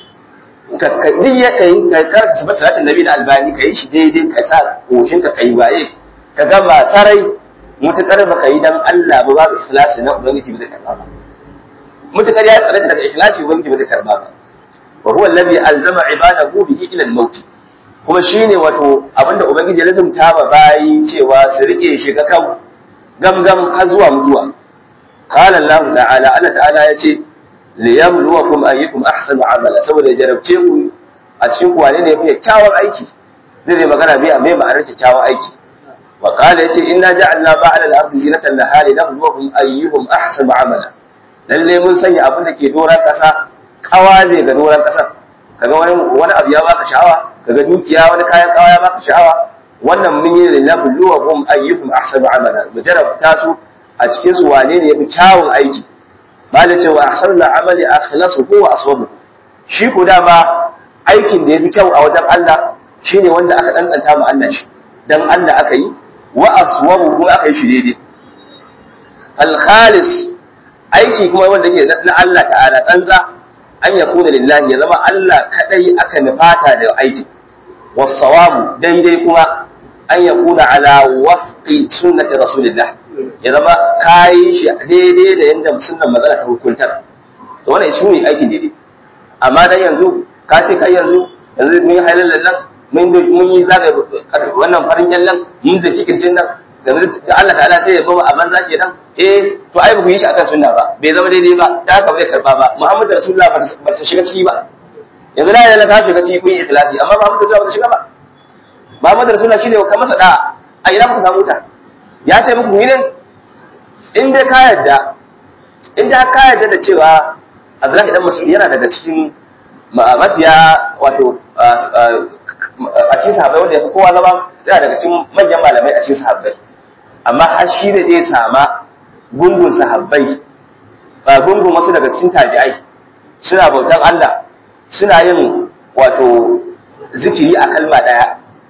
ka duk ya kai ka karanta sabon salatin nabi na albani ka yi shi daidai ka sa koshin ka kai waye ka gama sarai mutukar baka yi dan Allah ba babu ikhlasi na ubangiji ba zai karba ba mutukar ya tsare daga ikhlasi ubangiji ba zai karba ba wa huwa alladhi alzama ibadahu bihi ila al-maut kuma shine wato abinda ubangiji ya lazumta ba bayi cewa su rike shi ga kan gamgam har zuwa mutuwa qala Allah ta'ala Allah ta'ala yace liyamluwakum ayyukum ahsanu amala saboda jarabce ku a cikin ku wane ne yafi kyakkyawan aiki zai zai magana bai mai ma'anar kyakkyawan aiki wa qala yace inna ja'alna ba'ala al-ardi zinatan laha linabluwakum ayyuhum ahsanu amala lalle mun sanya abin da ke doran kasa kawa zai ga doran kasar kaga wani wani abu ya baka sha'awa kaga dukiya wani kayan kawa ya baka sha'awa wannan mun yi linabluwakum ayyuhum ahsanu amala mu jarabta su a cikin su wane ne yafi kyawun aiki bala ce wa ahsanul amali akhlasuhu wa aswabu shi ko dama aikin da yafi kyau a wajen Allah shine wanda aka tsantsanta mu Allah shi dan Allah aka yi wa aswabu kuma aka yi shi daidai al khalis aiki kuma wanda yake na Allah ta'ala tsantsa an yakuna lillahi ya zama Allah kadai aka nufata da aiki was-sawabu daidai kuma an yakuna ala wafqi sunnati rasulillah ya zama kayi shi daidai da yanda sunnan manzon ta hukuntar to wannan shi ne aikin daidai amma dan yanzu ka ce kai yanzu yanzu mun yi halal nan mun mun yi zaga wannan farin kyallan mun da cikircin nan da Allah ta'ala sai ya bamu a banza kenan eh to ai ba ku yi shi akan sunna ba bai zama daidai ba da haka bai karba ba Muhammadu Rasulullah ba ta shiga ciki ba yanzu la ilaha ta shiga ciki kun yi ikhlasi amma Muhammadu Rasulullah ba ta shiga ba Muhammadu Rasulullah shine ka masa da a ina ku samu ta ya ce muku ne in dai ka yarda in dai ka yarda da cewa Abdullahi dan Mas'ud yana daga cikin mafiya wato a cikin sahabbai wanda ya fi kowa zama yana daga cikin manyan malamai a cikin sahabbai amma har shi da zai sama gungun sahabbai ba gungun wasu daga cikin tabi'ai suna bautan Allah suna yin wato zikiri a kalma daya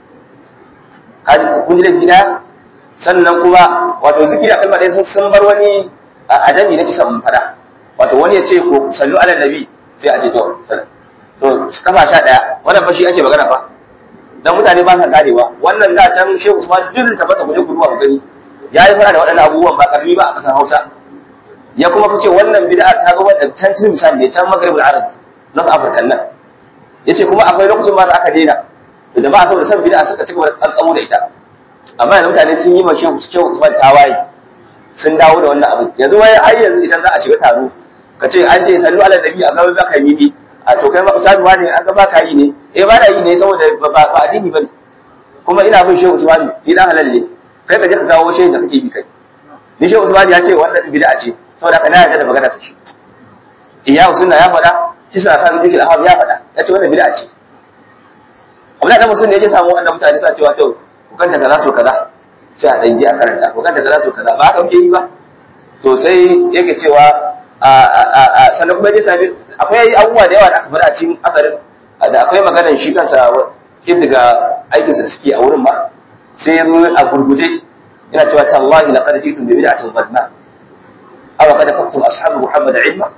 kun ji laifi daya sannan kuma wato zikiri a kalma daya sun bar wani a jami na kisa mun fada wato wani ya ce ko sallu ala nabi sai a ce to to kafa sha daya wannan fa shi ake magana fa dan mutane ba sa karewa wannan da can Shehu Usman duk ta masa guje guduwa gani ya yi fara da waɗannan abubuwan ba karbi ba a ƙasar Hausa ya kuma fi ce wannan bid'a ta zo da can tun misali ne can Maghribul Arab North Africa nan yace kuma akwai lokacin ma da aka daina da jama'a saboda san bid'a suka cigaba da kankamo da ita amma yanzu mutane sun yi ma Shehu Shehu Usman tawaye sun dawo da wannan abu yanzu wai har yanzu idan za a shiga taro ka ce an ce sallu ala nabi a gaba baka mimi a to kai ma ustadu ne an ga baka yi ne eh ba da yi ne saboda ba addini bane kuma ina bin Shehu Usman ni dan halal ne kai ka je ka kawo shehin da kake bi kai ni Shehu Usman ya ce wannan bid'a ce saboda kana yarda da magana sa shi iya sunna ya faɗa kisa kan bid'a al ya faɗa ya ce wannan bid'a ce Abdullahi dan musulmi ne ya samu wannan mutane sa cewa to ku kanta kaza so kaza sai a dangi a karanta ku kanta kaza so kaza ba haka kuke yi ba to sai yake cewa a sannan kuma ya sami akwai abubuwa da yawa da aka faɗa a cikin asarin da akwai maganar shi kansa kin daga aikinsa da suke a wurin ba sai ya zo a gurguje yana cewa tallahi laqad jitum bi bid'atin qadma aw qad faqtum ashabu muhammad ilma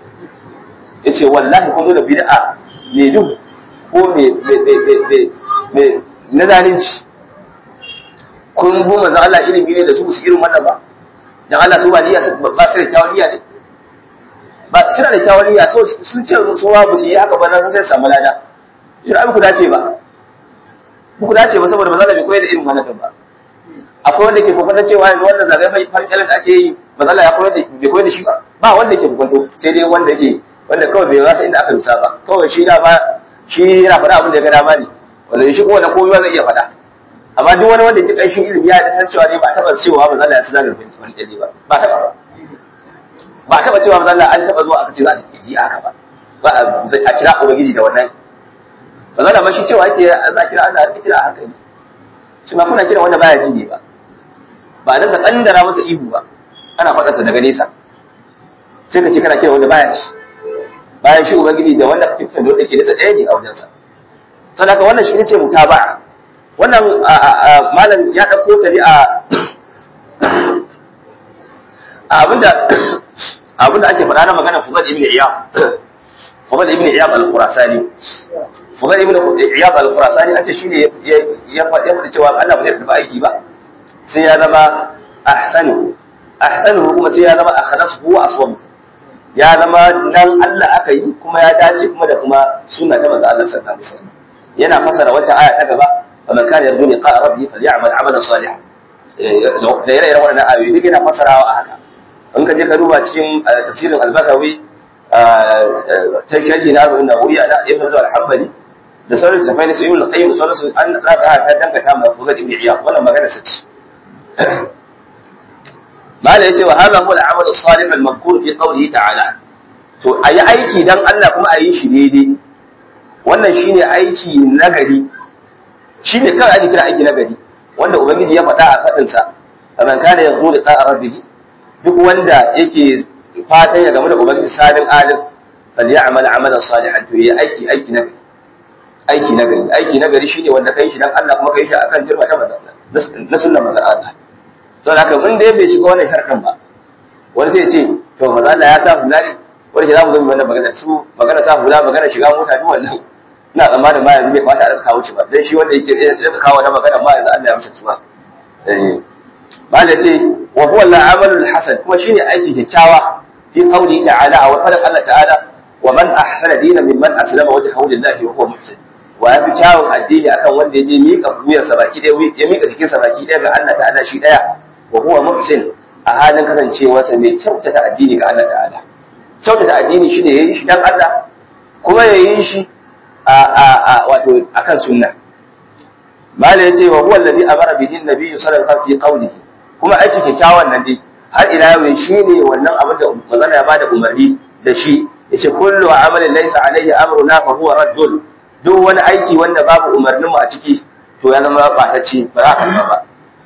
yace wallahi kun zo da bid'a ne duhu ko me me me me na zalunci kun bu manzo Allah ilimi ne da su su irin wannan ba dan Allah su ba niyya ba su da tawliya ne ba suna da tawliya so sun ce su ba su yi haka ba nan sai samu lada shi ba ku dace ba ku dace ba saboda manzo Allah bai koyar da irin wannan ba akwai wanda ke kokarin cewa yanzu wannan zagaye mai farkelen da ake yi manzo Allah ya koyar da bai koyar da shi ba ba wanda yake kokonto sai dai wanda yake wanda kawai bai rasa inda aka rusa ba kawai shi da ba shi yana faɗa abin da ya ga dama ne wanda shi kuma da komai zai iya faɗa amma duk wani wanda ya ji ƙanshin ilimi ya san cewa ne ba taɓa cewa ba zalla ya sanar da wani ƙyalli ba ba taɓa ba ba taɓa cewa ba zalla an taɓa zuwa aka ce za a ji haka ba ba a kira ubangiji da wannan ba zalla ma shi cewa ake za a kira Allah a kira a hankali shi ma kuna kira wanda baya ji ne ba ba nan ka kandara masa ihu ba ana faɗarsa daga nesa sai ka ce kana kira wanda baya ci bayan shi ubangiji da wanda kake kusan da wanda ke nesa ɗaya ne a wajensa saboda wannan shi ne ce mutaba'a wannan malam ya ɗauko ta ne a abinda abinda ake faɗa na magana Fudal ibn Iyad Fudal ibn Iyad al-Khurasani Fudal ibn Iyad al-Khurasani an ce shine ya faɗi cewa Allah ba zai karɓi aiki ba sai ya zama ahsanu ahsanu kuma sai ya zama akhlasu wa aswam ya zama dan Allah aka yi kuma ya dace kuma da kuma sunna ta manzo Allah sallallahu alaihi wasallam yana fasara wata aya ta gaba فمن كان يرجو لقاء ربه فليعمل عملا صالحا da ire-iren waɗannan ayoyi duk yana fasarawa a haka in ka je ka duba cikin tafsirin al-Basawi ta sharhi na arba'in da wuriya na ibn Zubair al-Hanbali da sauran tafai na sayyid al-Qayyim da sauransu an za ka ta dangata ma Fuzat ibn Iyad wannan magana sa ce mala yace wa hadha huwa al-amal as-salih al-madhkur fi qawlihi ta'ala to ayi aiki dan Allah kuma ayi shi daidai wannan shine aiki nagari shi ne kawai ake kira aiki na gari wanda ubangiji ya faɗa a faɗinsa a man kana yanzu da ta'a rabbihi duk wanda yake fatan ya gamu da ubangiji salin alim fal ya'mal amalan salihan to yayi aiki aiki na gari aiki na gari aiki na gari shine wanda kai shi dan Allah kuma kai shi akan jirma ta manzo na sunnan manzon Allah to haka in dai bai shiga wannan sharɗin ba wani sai ya ce to manzon Allah ya sa hula ne wani ke za mu zo mu wannan magana su magana sa hula magana shiga mota duk wannan ina tsammanin ma yanzu bai kamata a rika kawo shi ba dan shi wanda yake rika kawo na magana ma yanzu Allah ya mishi tuba eh ba da ce wa huwa al-amalul hasan kuma shine aiki kyakkyawa fi qawli ta'ala wa qala Allah ta'ala wa man ahsana dinan mimman aslama wajhahu lillahi wa huwa muhsin wa ya fi kyawun addini akan wanda ya je miƙa wuyarsa baki ɗaya ya miƙa jikinsa baki ɗaya ga Allah ta'ala shi ɗaya wa huwa muhsin a halin kasancewarsa mai kyautata addini ga Allah ta'ala kyautata addini shi ne ya yi shi dan Allah kuma ya yi shi a a a wato akan sunna mala yace wa huwa alladhi amara bihi an-nabi sallallahu alaihi wasallam fi qawlihi kuma aiki kyakkyawan nan dai har ila yau shine wannan abin da manzon ya bada umarni da shi yace kullu amalin laysa alaihi amruna fa huwa raddun duk wani aiki wanda babu umarnin mu a ciki to ya zama batacce ba za ka ba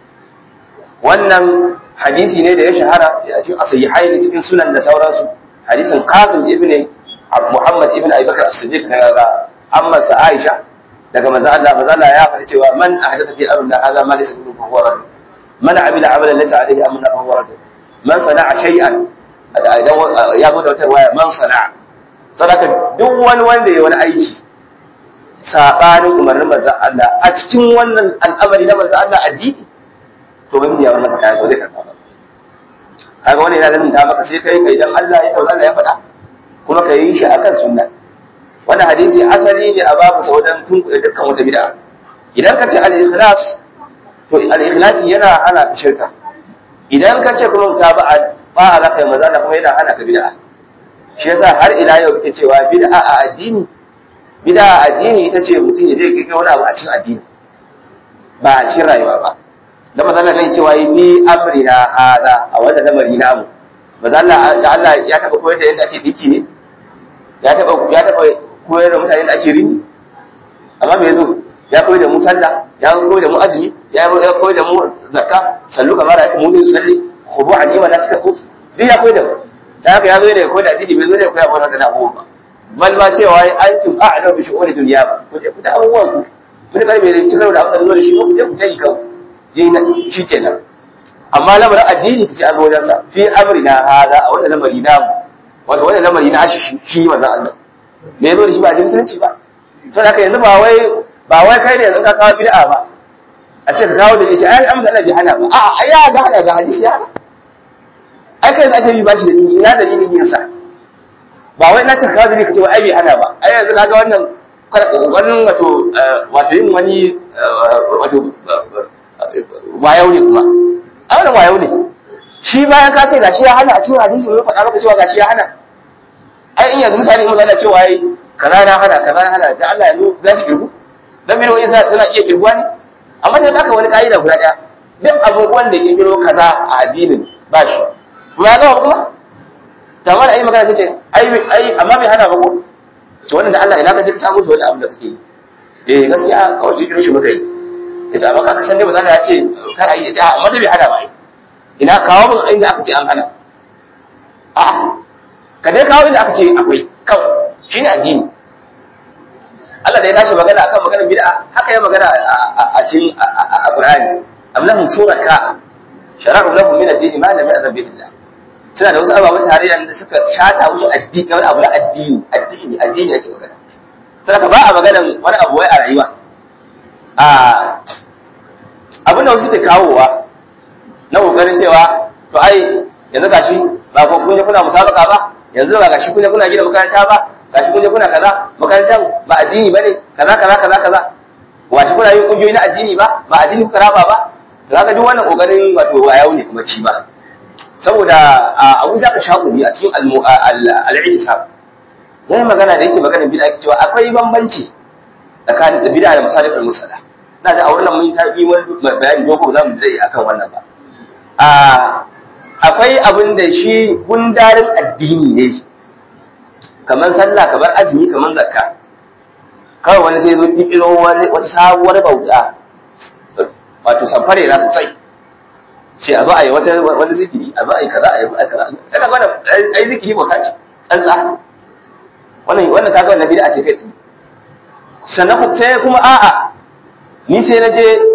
wannan hadisi ne da ya shahara a cikin asahihain cikin sunan da sauransu hadisin Qasim ibn Muhammad ibn Abi Bakr as-Siddiq daga amma sa Aisha daga manzo Allah manzo Allah ya faɗi cewa man ahdatha fi amrina hadha ma laysa minhu fa huwa radd man amila amalan laysa alayhi amruna fa huwa radd man sana'a shay'an idan ya bude wata waya man sana'a sadaka duk wani wanda ya wani aiki sabanin umarnin manzo Allah a cikin wannan al'amari na manzo Allah addini to ban jiya masa kayan so zai karɓa ba kaga wani yana lazim ta maka sai kai kai dan Allah ya tauna ya faɗa kuma ka yi shi akan sunna wannan hadisi asali ne a babu sa wajen tunkuɗe dukkan wata bid'a idan ka ce al-ikhlas to al-ikhlas yana hana ka shirka idan ka ce kuma mutaba'a ba za ka yi maza kuma yana hana ka bid'a shi yasa har ila yau kake cewa bid'a a addini bid'a a addini ita ce mutum ya je kai wani abu a cikin addini ba a cikin rayuwa ba da mazalla nan cewa yi ni amrina hada a wannan lamari namu mazalla da Allah ya taba koyar da yadda ake dinki ne ya taba ya taba koyar da mutane da ake rini amma me yazo ya koyar da mu sallah ya koyar da mu azumi ya koyar da mu zakka sallu kamar ayatu mu salli khudu ani wa nasika ku duk ya koyar da mu da haka ya zo ne koyar da addini bai zo ne koyar mana da abubuwa ba bal ma cewa antum a'lamu bi shu'uni dunya ba ku je ku ta abubuwan ku mun karbe da cikar da abin da zo da shi ku je ku ta yi kawai yayi na shi kenan amma lamarin addini kace an wajen sa fi amrina hada a wannan lamari na mu wato wannan lamari na shi shi wannan Allah me yazo da shi ba da musulunci ba to haka yanzu ba wai ba wai kai ne yanzu ka kawo bid'a ba a ce ka kawo da yace ai amma Allah bai hana ba a'a ai ya ga hana ga hadisi ya hana ai kai da ake yi bashi da ni ina da ni yin sa ba wai na ce ka kawo da kace ai bai hana ba ai yanzu kaga wannan wannan wato wato yin wani wato wayau ne kuma a wannan wayau ne shi bayan ka ce gashi ya hana a cikin hadisi mai faɗa maka cewa gashi ya hana ai in yanzu misali in zana cewa yi kaza na hana kaza na hana da Allah yanzu za su kirgu dan bidiyo isa suna iya kirguwa ne amma da baka wani ka'ida guda ɗaya duk abubuwan da kirkiro kaza a addinin ba shi kuma ya gama kuma da amma da ai magana sai ce ai ai amma bai hana ba ko to wannan da Allah ina ka je ka samu to wannan abin da kake yi eh gaskiya kawai kirkiro shi muka yi ita amma ka san dai ba za ta ce kar a yi ta amma da bai hana ba ina kawo min inda aka ce an hana a ka dai kawo inda aka ce akwai kawai shi ne addini Allah da ya tashi magana akan maganar bid'a haka ya magana a cikin a Qur'ani amlahum suraka shara'u lahum min ad-din ma lam ya'zab bihi Allah suna da wasu ababen tarayya da suka shata musu addini wani abu na addini addini addini ake magana sai ka ba a maganar wani abu wai a rayuwa a abin da wasu ke kawowa na kokarin cewa to ai yanzu gashi ba ko kun je kuna musabaka ba yanzu ba gashi kun je kuna gina makaranta ba gashi kun je kuna kaza makarantar ba addini bane kaza kaza kaza kaza washi kuna yin kungiyoyi na addini ba ba addini kuka raba ba to kaga duk wannan kokarin wato wayau ne kuma ci ba saboda abu zaka shakuri a cikin al-i'tisab yayi magana da yake magana bid'a yake cewa akwai bambanci tsakanin da bid'a da masalihul musalla na da a wannan mun ta yi wani bayani dogo za mu zai akan wannan ba a akwai abin da shi gundarin addini ne kamar sallah kamar azumi kamar zakka kawai wani sai zo kikiro wani wata sabuwar bauta wato samfare na sosai ce a zo a yi wata wani zikiri a zo a yi kaza a yi kaza kada wannan ai zikiri bauta ce tsantsa wannan wannan kaga wannan bid'a ce kai sannan sai kuma a'a ni sai na je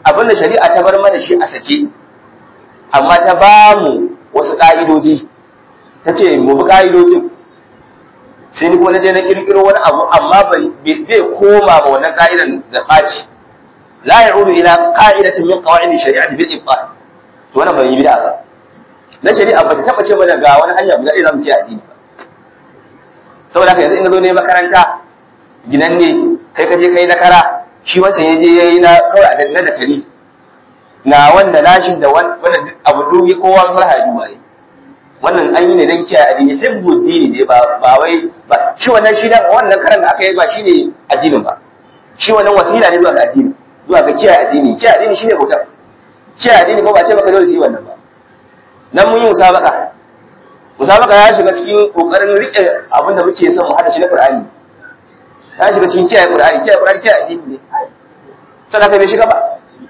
abin da shari'a ta bar mana shi a sake amma ta ba mu wasu ka'idoji ta ce mu bi ka'idojin sai ni kuma na je na kirkiro wani abu amma bai koma ma wannan ka'idan da ɓaci la ya'udu ila qa'idatin min qawa'id shari'ati bil ibtal to wannan ban yi bid'a ba na shari'a ba ta taba ce mana ga wani hanya guda ɗaya zamu ce addini ba saboda haka yanzu in zo ne makaranta ginan ne kai ka je kai na kara shi wancan ya je ya yi na kawai a na da kari na wanda nashin da wannan abu dubi kowa maslaha ya duba ne wannan an yi ne don kiyaye addini sai buddini ne ba ba wai ba shi wannan shi wannan karan da aka yi ba shine addinin ba shi wannan wasila ne zuwa ga addini zuwa ga kiyaye addini kiyaye addini shine bautar kiyaye addini ko ba ce maka dole su yi wannan ba nan mun yi musabaka musabaka ya shiga cikin kokarin rike abin da muke son mu hada shi na Qur'ani ya shiga cikin kiyaye Qur'ani kiyaye Qur'ani kiyaye addini ne sannan kai bai shiga ba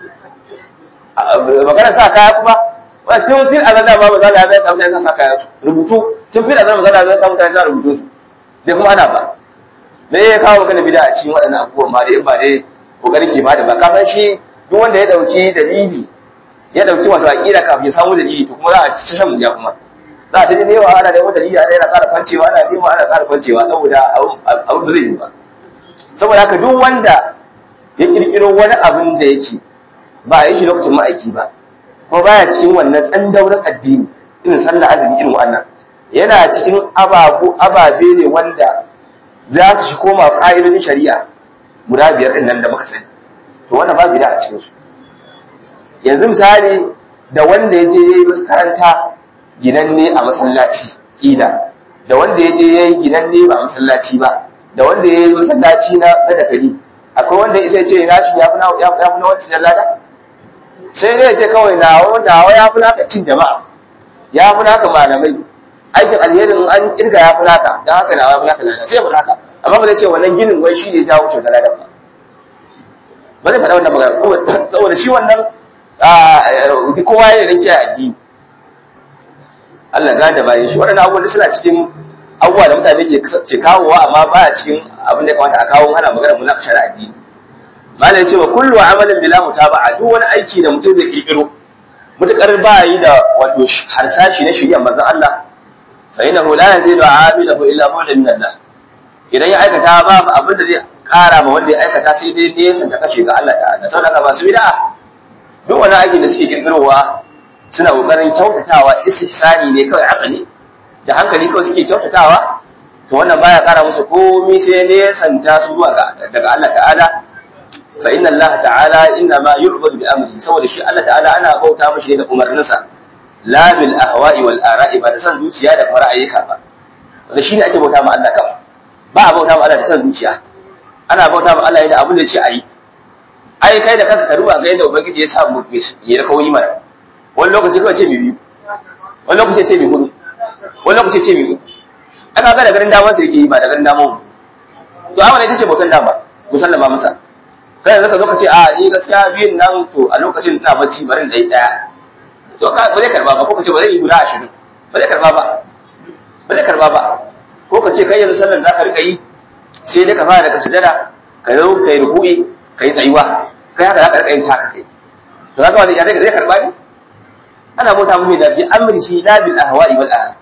magana sa kaya kuma wa tun fil azan da ba za da zai samu ta sa kaya rubutu tun fil azan ba za da zai samu ta sa rubutu su bai kuma ana ba me ya kawo magana bid'a a cikin waɗannan abubuwan ma da in ba dai kokarin ke ba da ba ka san shi duk wanda ya dauki dalili ya dauki wato aqida kafin ya samu dalili to kuma za a ci shan muja kuma za a ci ne wa ana da wata dalili ana yana ƙara kwancewa ana nema ana ƙara kwancewa saboda abu ba zai yi ba saboda haka duk wanda ya kirkiro wani abin da yake ba a yi shi lokacin ma'aiki ba ko baya cikin wannan tsandaurin addini irin sallah azumi irin wannan yana cikin ababu ababe ne wanda za su shi koma ƙa'idodin shari'a guda biyar ɗin nan da muka sani to wannan ba bida a cikin su yanzu misali da wanda ya je ya yi makaranta ginanne a masallaci ƙila da wanda ya je ya yi ginanne ba a masallaci ba da wanda ya yi masallaci na na dakali akwai wanda ya ce na shi ya fi na ya fi na wancan lada sai dai ya ce kawai nawa nawa ya fi naka cin jama'a ya fi naka malamai aikin alherin an kirga ya fi naka don haka nawa ya fi naka lada sai ya fi naka amma ba zai ce wannan ginin wai shi ne ya wuce da lada ba ba zai faɗa wannan magana saboda shi wannan kowa ya rike addini Allah ga da bayan shi waɗannan abubuwan suna cikin abubuwa da mutane ke kawowa amma ba a cikin abin da ya kamata a kawo ana magana mu na addini mala ya ce wa kullu amalin bila mutaba'a duk wani aiki da mutum zai kirkiro mutakar ba yi da wato harsashi na shirya manzon Allah fa innahu la yazidu amilahu illa bu'dan min Allah idan ya aikata babu abin da zai kara ma wanda ya aikata sai dai nesa ta kashe ga Allah ta'ala saboda haka masu bid'a duk wani aiki da suke kirkirowa suna kokarin kyautatawa istihsani ne kawai akali da hankali kawai suke kyautatawa to wannan baya kara musu komai sai nesanta su zuwa daga Allah ta'ala fa inna Allah ta'ala inna ma yu'badu bi amri saboda shi Allah ta'ala ana bauta mishi ne da umarninsa la bil ahwa'i wal ara'i ba da san zuciya da kuma ra'ayika ba wanda shine ake bauta ma Allah kawai ba a bauta ma Allah da san zuciya ana bauta ma Allah da abin da ya ce ayi ai kai da kanka ka duba ga yadda ubangiji ya sa mu ya da kawai mana wani lokaci kawai ce mi biyu wani lokaci ce mi hudu wani lokaci ce mi uku aka ga da garin damar sai yake yi ba da garin damar mu to amma ne tace bautan dama musallama masa kai yanzu ka zo ka ce a ni gaskiya biyun nan to a lokacin ina bacci bari da yi daya to ka ba zai karba ba ko ka ce ba zai yi guda ashirin ba zai karba ba ba zai karba ba ko ka ce kai yanzu sallar da ka rika yi sai dai ka fara daga sujada ka zo ka yi ruku'i ka yi tsayuwa kai haka za ka rika yin taka kai to haka wani ya zai karba ne ana mota mu da bi amri shi la bil ahwa'i wal ahwa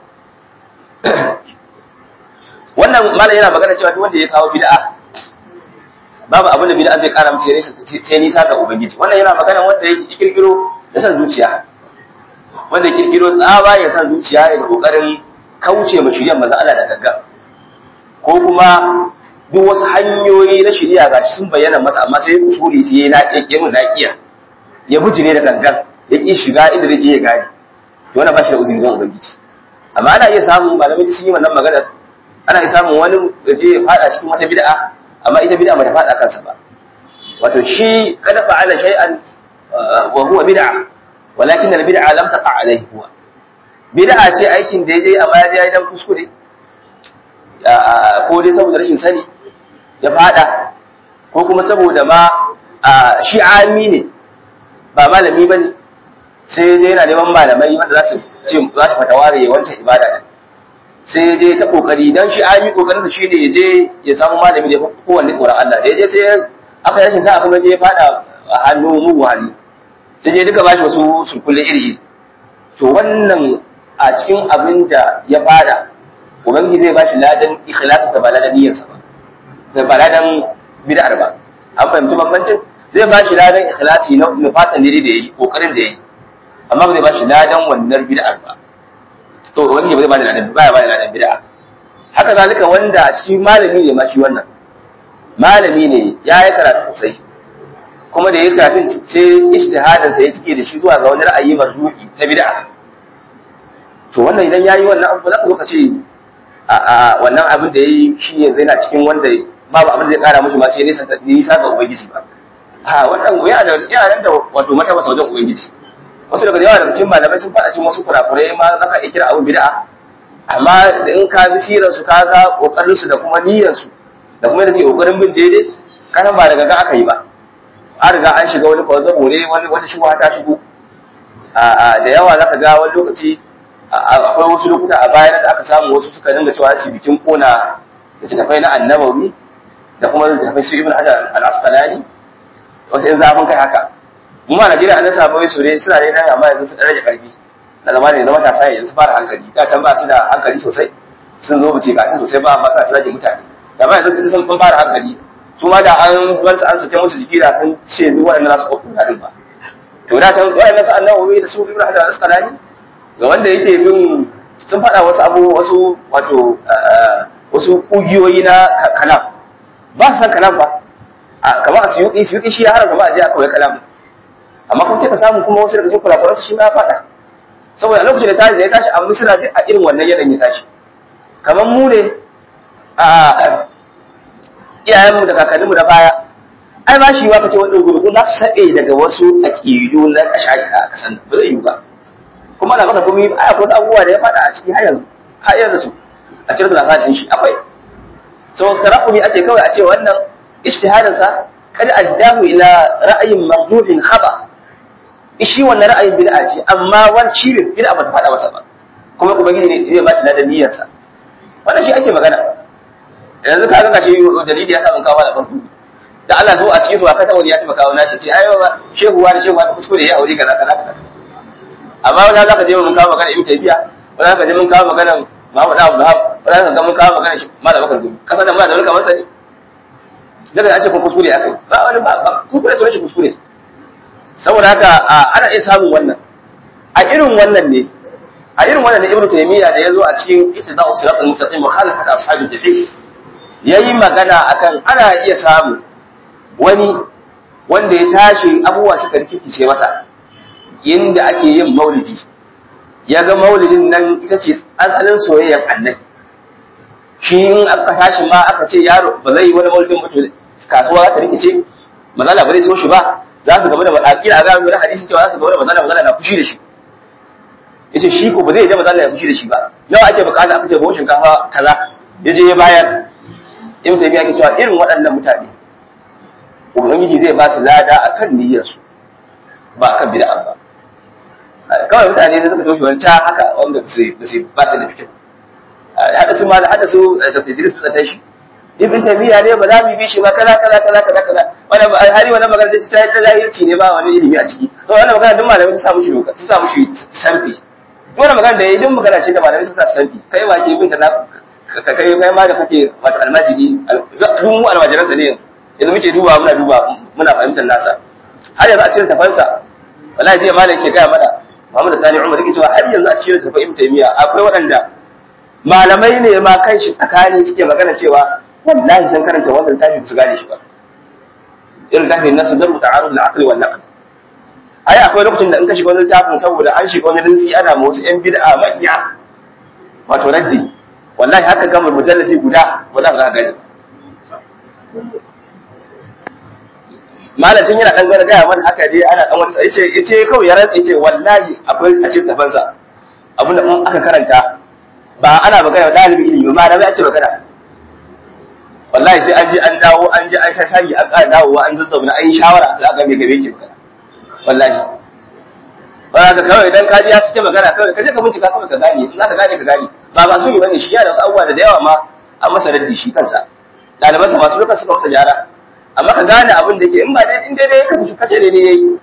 wannan malam yana magana cewa duk wanda ya kawo bid'a babu abin da bid'a zai kara mace nisa sai nisa ga ubangiji wannan yana magana wanda ya kirkiro da san zuciya wanda ya kirkiro tsaba ya san zuciya ya kokarin kauce ma shirya manzon Allah da gagga ko kuma duk wasu hanyoyi na shirya ga sun bayyana masa amma sai usuli sai ya naƙe mun naƙiya ya bujire da gangan ya ki shiga inda zai je ya gane to wannan ba shi da uzuri zan ubangiji amma ana iya samun malamai sun yi wannan magana ana iya samun wani da je ya fada cikin wata bid'a amma ita bid'a ba ta fada kansa ba wato shi kada fa'ala shay'an wa huwa bid'a walakin al bid'a lam taqa alayhi huwa bid'a ce aikin da yaje amma ya je dan kuskure ko dai saboda rashin sani ya fada ko kuma saboda ma shi ami ne ba malami bane sai je yana neman malamai wanda za su ce za su fata ware wancan ibada din sai je ta kokari dan shi ami kokarinsa shine ya je ya samu malami da kowanne tsoron Allah da ya je sai aka rashin sa kuma je ya fada a hannu mugu hali sai je duka bashi wasu sulkulle iri to wannan a cikin abin da ya fara ubangiji zai bashi ladan ikhlasi da ba ladan niyyarsa ba da ba ladan bid'ar ba an fahimci bambancin zai bashi ladan ikhlasi na nufatan da yayi kokarin da yayi amma ba zai bashi ladan wannan bid'ar ba so ubangiji ba zai bada ladan ba ya bada ladan bid'a haka zalika wanda a cikin malami ne ma shi wannan malami ne ya yi karatu sosai kuma da ya karatun sai ijtihadin sa ya cike da shi zuwa ga wani ra'ayi marzuki ta bid'a to wannan idan yayi wannan abu za ka zo ka ce a a wannan abin da yayi shi ne zai na cikin wanda babu abin da zai kara mishi ma sai nisa nisa ga ubangiji ba a wannan yana da yana da wato mata masa wajen ubangiji wasu daga yawa daga cikin malamai sun faɗa cikin wasu kurakurai ma za ka iya kira abin bid'a amma in ka bi sirar su ka ga kokarin su da kuma niyyar su da kuma da suke kokarin bin daidai kana ba daga ga aka yi ba an riga an shiga wani kwazzabo ne wani wata shubha ta shigo da yawa zaka ga wani lokaci akwai wasu lokuta a bayan da aka samu wasu suka dinga cewa su bikin kona da tafai na annabawi da kuma da tafai su ibn hajar al-asqalani wasu in zafin kai haka mu ma Najeriya an samu wasu ne suna ne nan amma yanzu sun rage karfi na zama ne na matasa yanzu su fara hankali da can ba su da hankali sosai sun zo bace ka sosai ba amma sa su rage mutane da ba yanzu sun fara hankali su ma da an bar su an sake musu jiki da sun ce zuwa waɗanda za su ƙwaƙwa daɗin ba to da ta waɗanda su annabawi da su ibn hajar al-asqalani ga wanda yake bin sun faɗa wasu abu wasu wato wasu ƙugiyoyi na kalam ba su san kalam ba kamar a suyuƙi suyuƙi shi ya haramta ba a je a kawai kalam amma kuma sai ka samu kuma wasu daga cikin kulakulan su shi ma ya faɗa saboda a lokacin da tashi da ya tashi amma suna a irin wannan yanayin ya tashi kamar mu ne a iyayenmu da kakanninmu da baya ai ba shi wa kace wannan gurgu za su sabe daga wasu aqidu na ashari a kasan ba zai yi ba kuma da maka gumi ai akwai abubuwa da ya fada a ciki har yanzu har yanzu su a cikin lafarin shi akwai so tarafumi ake kawai a ce wannan ijtihadin sa kad addahu ila ra'ayin marjuhin khaba shi wannan ra'ayin bid'a ce amma wani shi bid'a ba ta fada masa ba kuma ubangiji ne zai ba shi da niyyar sa wannan shi ake magana yanzu ka ga shi dalili ya sa mun kawo da farko da Allah so a cikin su aka tawo ya tafi kawo nashi ce ai ba shehu wani shehu wani kuskure ya aure kaza kaza kaza amma wanda zaka je mun kawo magana Ibn Taymiya wanda zaka je mun kawo magana Muhammad Abdul Wahab wanda zaka ga mun kawo magana Malam Bakar Gumi kasa da Malam kamar sani daga an ce ko kuskure akai ba wani ba kuskure so shi kuskure saboda haka ana iya samun wannan a irin wannan ne a irin wannan ne Ibn Taymiya da yazo a cikin Ittida'us Siratal Mustaqim mukhalafat ashabil jahil yayi magana akan ana iya samu wani wanda ya tashi abubuwa suka rikice masa inda ake yin maulidi ya ga maulidin nan ita ce asalin soyayyar annabi shi in aka tashi ma aka ce yaro ba zai yi wani maulidin mutu kasuwa za ta rikice mazala ba zai so shi ba za su gaba da akila a gaba da hadisi cewa za su gaba da mazala mazala na fushi da shi yace shi ko ba zai je mazala ya fushi da shi ba nawa ake bukata aka ce ba shinkafa kaza ya je ya bayar in tabiya ke cewa irin waɗannan mutane ubangiji zai ba su lada akan niyyarsu ba akan bid'a ba kawai mutane ne suka toshe wancan haka wanda su su ba su da fikin hada su ma da hada su da Idris da tashi ibn taymiya ne ba za mu bi shi ba kaza kaza kaza kaza kaza wannan hari wannan magana ta ta zahirci ne ba wani ilimi a ciki to wannan magana duk malamai su samu shi lokaci su samu shi sanfi wannan magana da yayi duk magana ce da malamai su sa sanfi kai ma ke bin ta na ka kai kai ma da kake wato almajiri duk mu almajiransa ne yanzu muke duba muna duba muna fahimtar nasa har yanzu a cikin tafansa wallahi jiya malam ke gaya mana Muhammad Sani Umar yake cewa har yanzu a cikin tafa Ibn Taymiya akwai waɗanda malamai ne ma kan shi tsakani suke magana cewa wallahi san karanta wannan tafi su gane shi ba irin tafi na su daru ta'arud al-aqli wal naql ai akwai lokacin da in ka shiga wani tafin saboda an shiga wani rinsi ana ma wasu yan bid'a manya wato raddi wallahi haka gama mujalladi guda wallahi za ka gani malamin yana dan gwada gaya mana haka dai ana dan wani sai yace yace kawai ya rantsa yace wallahi akwai a cikin tafansa abin da aka karanta ba ana magana da dalibi ilimi ba malamai ake magana wallahi sai an je an dawo an je an shashari an ƙara dawowa an zazzauna an yi shawara sai aka me gabe ke magana wallahi ba ka kawai idan ka ji ya suke magana kawai ka je ka bincika kawai ka gane in za ka gane ka gane ba ba su yi bane shi ya da wasu abubuwa da yawa ma an masa raddi shi kansa ɗalibansa masu lokacin suka masa gyara amma ka gane abin da ke in ba dai in daidai ka kace daidai yayi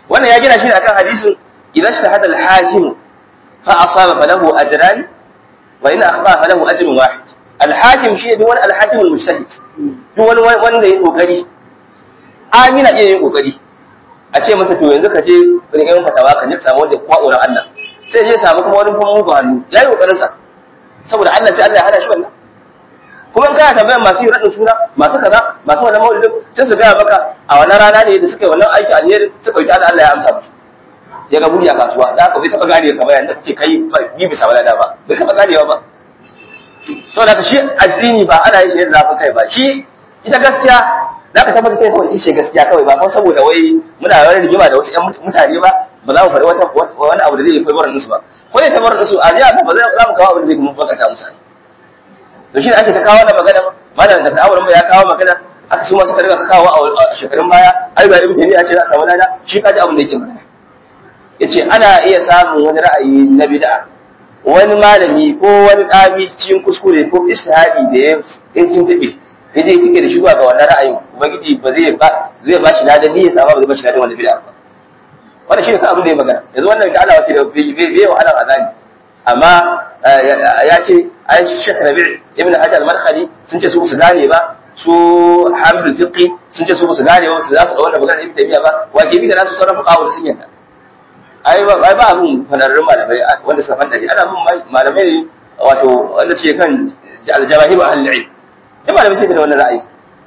wannan ya gina shi ne akan hadisin idan ijtahada al-hakim fa asaba falahu ajran wa in akhta falahu ajrun wahid al-hakim shi ne wani al-hakim al-mujtahid duk wani wanda ya kokari amina iya yin kokari a ce masa to yanzu ka je wani yan fatawa ka je ka samu wanda ya kwa Allah sai je samu kuma wani kuma mugun hannu ya yi kokarin sa saboda Allah sai Allah ya hada shi wannan kuma in kana tambayar masu yi raɗin suna masu kaza masu wannan maulidin sai su gaya maka a wannan rana ne da suka yi wannan aiki alheri suka yi Allah ya amsa musu ya ga buri a kasuwa da haka bai taɓa gane ka bayan da kace kai bi bisa walada ba bai taɓa ganewa ba saboda ka shi addini ba ana yin shi da zafin kai ba shi ita gaskiya za ka tabbatar sai saboda ita gaskiya kawai ba kuma saboda wai muna wani rigima da wasu ƴan mutane ba ba za mu faɗi wata wani abu da zai yi fabarin su ba ko zai fabarin su a jiya ba za mu kawo abin da zai kuma bakata mutane to shi ne ake ta kawo wannan magana malam da ta'awurin ba ya kawo magana aka su ma suka riga kawo a shekarun baya ai ba ibn taymiya ce za a samu lada shi ka ji abin da yake magana yace ana iya samun wani ra'ayi na bid'a wani malami ko wani ɗabi cikin kuskure ko istihadi da ya yi tuntube ya je tike da shi zuwa ga wannan ra'ayin ubangiji ba zai ba zai ba shi ladan ni ya samu ba zai ba shi ladan wannan bid'a ba wannan shi ne kan abin da ya magana yanzu wannan da Allah wake da bai wa alan azani amma ya ce ai Sheikh Rabi' ibn Hajar al-Madkhali sun ce su su gane ba su Hamdul Fiqi sun ce su su gane ba su za su da wannan magana Ibn Taymiyyah ba wajibi da nasu sauran fuqaha da sun yanta ai ba ai ba abun fanarrun malamai wanda suka fanda ana bin malamai ne wato wanda suke kan al-jawahir ahli al-ilm ya malamai sai da wannan ra'ayi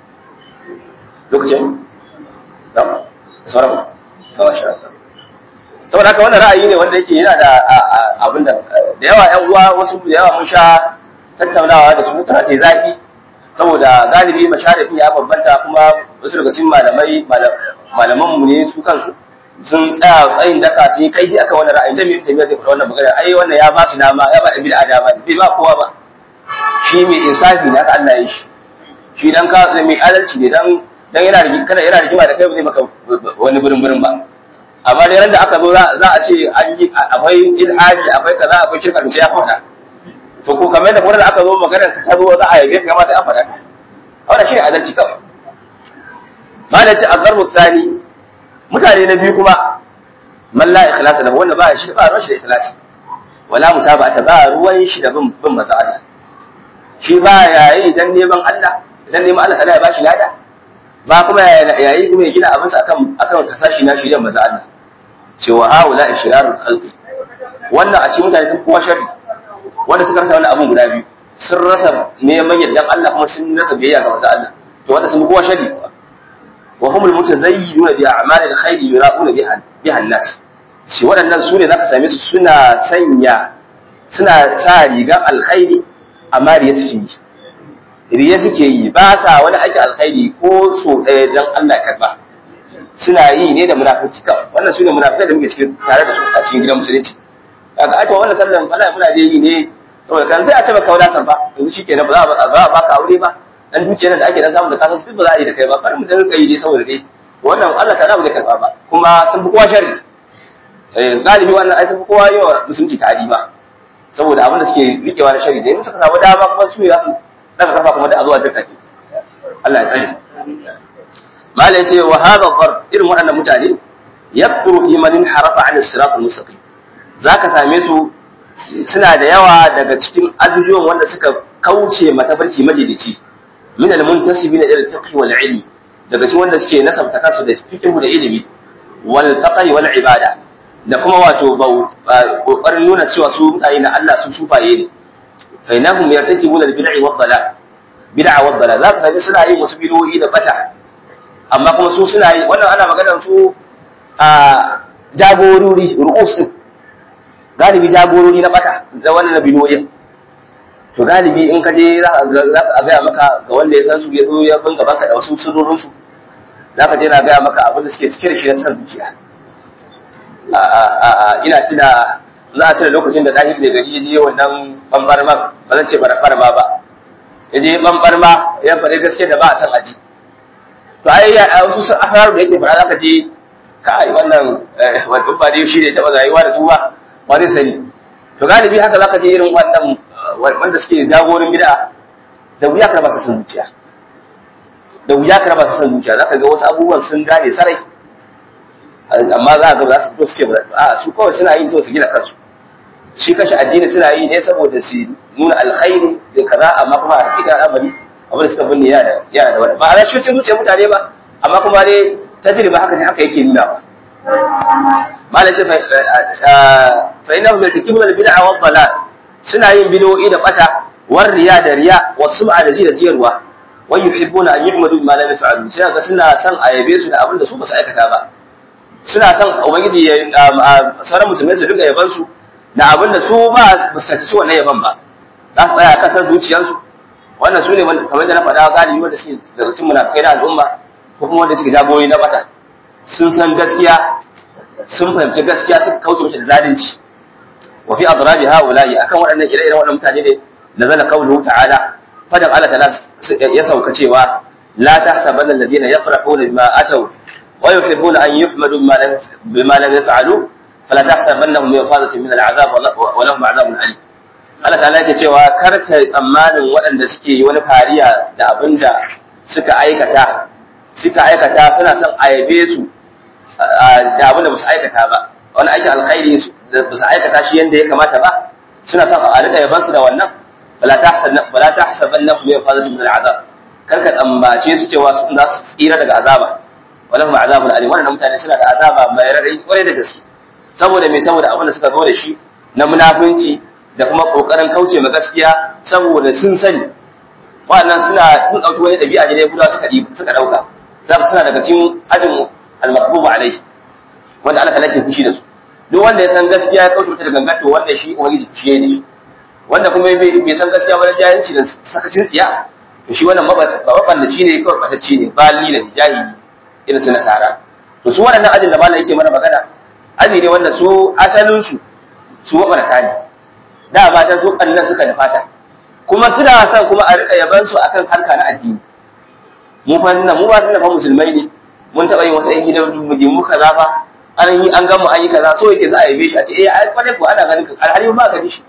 lokacin da sauran kawai shi saboda haka wannan ra'ayi ne wanda yake yana da abin da da yawa ƴan uwa wasu da yawa mun sha tattaunawa da su tana ce zafi saboda galibi masharifin ya bambanta kuma wasu daga cikin malamai malaman mu ne su kansu sun tsaya tsayin daka sun yi kaifi akan wannan ra'ayi da mai tafiya zai faɗa wannan magana ai wannan ya ba su dama ya ba ɗan bid'a dama bai ba kowa ba shi mai insafi ne aka Allah ya shi shi dan ka mai adalci ne dan dan yana kana yana rigima da kai ba zai maka wani burin burin ba amma dai da aka zo za a ce an yi akwai ilhaji akwai kaza akwai shirka da ya faɗa to ko kamar da kuma da aka zo maganar ka ta zo za a yabe ka ma sai an faɗa wannan shi ne adalci kawai malam ce azarbu tsani mutane na biyu kuma man la ikhlasa lahu wanda ba shi ba ruwan shi da ikhlasi wala mutaba'ata ba ruwan shi da bin bin maza Allah shi ba yayi dan neman Allah dan neman Allah sai ya bashi lada ba kuma yayi kuma ya gina abin sa akan akan tasashi na shi da maza Allah cewa haula ishrarul khalqi wannan a cikin mutane sun kowa sharri wanda suka rasa wannan abun guda biyu sun rasa neman yardan Allah kuma sun rasa biyayya ga maza Allah to wanda sun kowa sharri wa humul mutazayyiduna bi a'malil khairi yura'una biha biha an-nas shi waɗannan su ne zaka same su suna sanya suna sa rigar alkhairi amma riya suke yi riya suke yi ba sa wani aiki alkhairi ko so ɗaya dan Allah karba suna yi ne da munafiki kawai wannan su ne munafikai da muke cikin tare da su a cikin gidan musulunci kaga aka wannan sallan Allah muna da yi ne saboda kan sai a ce maka wala san ba yanzu shikenan ba za a ba ka aure ba dan dukiyar da ake dan samu da kasan su ba za a yi da kai ba bari mu dan rika yi dai saboda dai wannan Allah ta ba zai karba ba kuma sun fi kowa sharri eh galibi wannan ai sun fi kowa yawa musulunci tari ba saboda abin da suke rikewa na sharri da in suka samu dama kuma su za su daga kafa kuma da azuwa da take Allah ya tsare mala yace wa hadha dhar irin waɗannan mutane yakturu fi man harafa an as-sirat al-mustaqim zaka same su suna da yawa daga cikin ajujuwan wanda suka kauce matabarci majalici min al-muntasibin ila al-fiqh wal ilm daga cikin wanda suke nasabta kansu da fiqh da ilimi wal taqi wal ibada da kuma wato kokarin nuna cewa su mutane na Allah su sufaye ne fa inahum yartakibuna al-bid'i wad dalal bid'a wad dalal zaka sami suna yin wasu bid'o'i da bata amma kuma su suna yi wannan ana maganar su a jagorori ru'us din galibi jagorori na bata da wannan bid'o'in to galibi in ka je za a gaya maka ga wanda ya san su ya zo ya bin gaban ka da wasu sirrorin su za ka je na gaya maka abin da suke cike da shi na san zuciya ina tuna za a tuna lokacin da ɗahir da gari ya je wannan ɓanɓarma ba zan ce ɓarɓarma ba ya je ɓanɓarma ya faɗi gaske da ba a san aji to ai wasu sun asararu da yake faɗa za ka je kai wannan wannan ba dai shi ne taɓa rayuwa da su ba ba zai sani to galibi haka za ka je irin wannan wanda suke jagorin bid'a da wuya ka raba su san zuciya da wuya ka raba su san zuciya za ka ga wasu abubuwan sun gane sarai amma za ga za su fito su ce a su kawai suna yi so su gina kansu shi kashi addini suna yi ne saboda su nuna alkhairi da kaza amma kuma a hakika al'amari abin da suka binne yana da yana da wani ba a rashin zuciyar mutane ba amma kuma dai tajriba haka ne haka yake nuna ba malam ce fa innahu yatakibuna al-bid'a wa dhalal suna yin bid'o'i da bata war riya da riya wa sum'a da ji da jiyarwa wa yuhibbuna an yuhmadu bima lam yaf'alu sai ga suna son a yabe su da abin da su ba su aikata ba suna son ubangiji ya sauran musulmai su dinga yaban su da abin da su ba ba su tace wannan yaban ba za su tsaya kasar zuciyarsu wannan su ne kamar da na faɗa galibi wanda suke daga cikin munafikai na al'umma ko kuma wanda suke jagorori na bata sun san gaskiya sun fahimci gaskiya suka kauce mata da zalunci wa fi adrabi haula'i akan waɗannan ire-iren waɗannan mutane ne nazala qawluhu ta'ala fadan Allah ta'ala ya sauka cewa la tahsabanna alladhina yafrahuna bima ataw wa yuhibbuna an yuhmadu bima lam yaf'alu fala tahsabannahum bi mafadatin min al'azab wa lahum 'adhabun alim Allah ta'ala yake cewa kar ka tsammanin waɗanda suke yi wani fariya da abinda suka aikata suka aikata suna son a yabe su da abinda ba su aikata ba wani aikin alkhairi da ba su aikata shi yadda ya kamata ba suna son a rika yabansu da wannan bala ta hasaban na kuma fazatu min al'azab kar ka tsammace su cewa su za su tsira daga azaba wala kuma azabun alim wannan mutane suna da azaba mai rarrai kwarai da gaske saboda me saboda abin da suka zo da shi na munafunci da kuma kokarin kauce ma gaskiya saboda sun sani wannan suna sun dauki wani dabi'a ne guda suka suka dauka za suna daga cikin ajin al-maqbubu alaihi wanda Allah ta'ala ke fushi da su duk wanda ya san gaskiya ya kauce mata da gangan to wanda shi ubangiji fushi ne shi wanda kuma bai san gaskiya ba da jahilci da sakacin tsiya to shi wannan mabandaci ne kawai batacci ne bali da jahili irin su nasara to su waɗannan ajin da malam yake mana magana aji ne wanda su asalin su su mabarata ne da ba ta su kannan suka da fata kuma suna son kuma a rika yaban su akan harka na addini mu fa mu ba fa musulmai ne mun taɓa yin wasu ‘yan gidan muje mu kaza fa an yi an gama an yi kaza so yake za a yabe shi a ce eh ai kwarai ko ana ganin alhali ba gani shi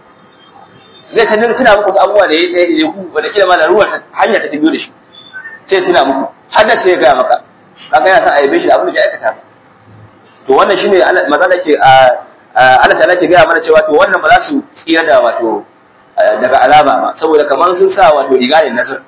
zai ta nuna tuna muku wasu abubuwa da ya ɗaya da ku wanda kila ma da ruwan hanya ta biyo da shi sai tuna muku har da sai ya gaya maka kaga yana son a yabe shi da abin da ya aikata ba to wannan shine maza da ke Allah ta'ala ke gaya mana cewa to wannan ba za su tsira da wato daga azaba ba saboda kamar sun sa wato riga ne nasir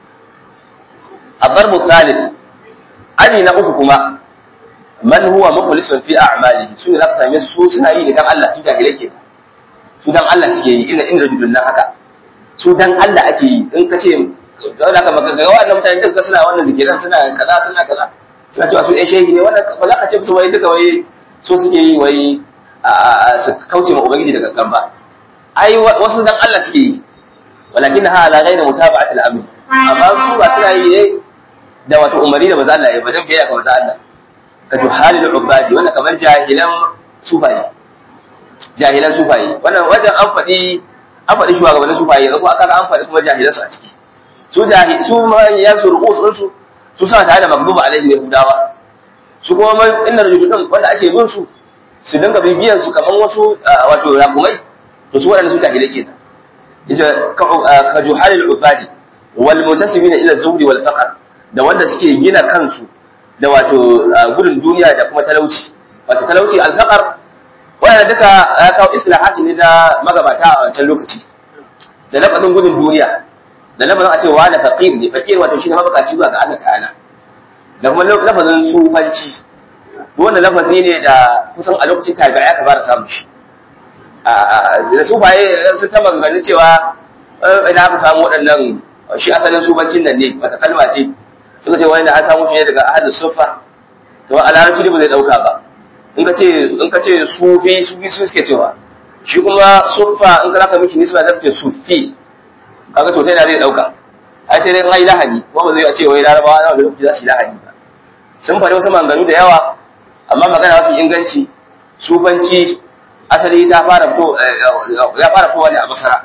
الضرب الثالث aji na uku kuma man huwa mukhlisun fi a'malihi su ne zaka same su suna yi ne dan Allah su jahilai ke su dan Allah suke yi ina inda rajulun nan haka su dan Allah ake yi in ka ce da ka baka ga wannan mutane duka suna wannan zikiran suna kaza suna kaza suna cewa su ɗan shehi ne wannan ba za ka ce musu wai duka wai so suke yi wai su kauce ma ubangiji da gangan ba ai wasu dan Allah suke yi walakin ha ala ghayri mutaba'ati al-amr amma su ba suna yi ne da wato umari da maza Allah ya ba dan biyayya ga maza Allah ka juhalil ubadi wannan kamar jahilan sufayi jahilan sufayi wannan wajen an faɗi an faɗi shugabannin sufayi yanzu kuma aka an faɗi kuma jahilan su a ciki su jahil su ya su ru'us su su sa tare da magdubu alaihi yahudawa su kuma inna rajulun wanda ake bin su su dinga bibiyan su kamar wasu wato rakumai to su waɗanda su jahilai kenan ita ka juhalil ubadi wal mutasimina ila zuhri wal faqr da wanda suke gina kansu da wato gudun duniya da kuma talauci wato talauci alfaqar wanda duka ya kawo islahati ne da magabata a wancan lokaci da lafazin gudun duniya da lafazin a ce wa na faqir ne faqir wato shine mabukaci zuwa ga Allah ta'ala da kuma lafazin sufanci wannan lafazi ne da kusan a lokacin tabi'a aka fara samu shi da sufaye sun ta maganganun cewa idan aka samu waɗannan shi asalin sufancin nan ne wata kalma ce suka ce wani da an samu shi ne daga ahalus sufa to a larabci ba zai dauka ba in ka ce in ka ce sufi sufi su suke cewa shi kuma sufa in ka zaka miki nisba zaka ce sufi kaga to na zai dauka ai sai dai in ai lahani ko ba zai ce wai larabawa na wani lokaci za su yi lahani ba sun faɗi wasu maganganu da yawa amma magana mafi inganci sufanci asali ta fara fito ya fara fitowa ne a basara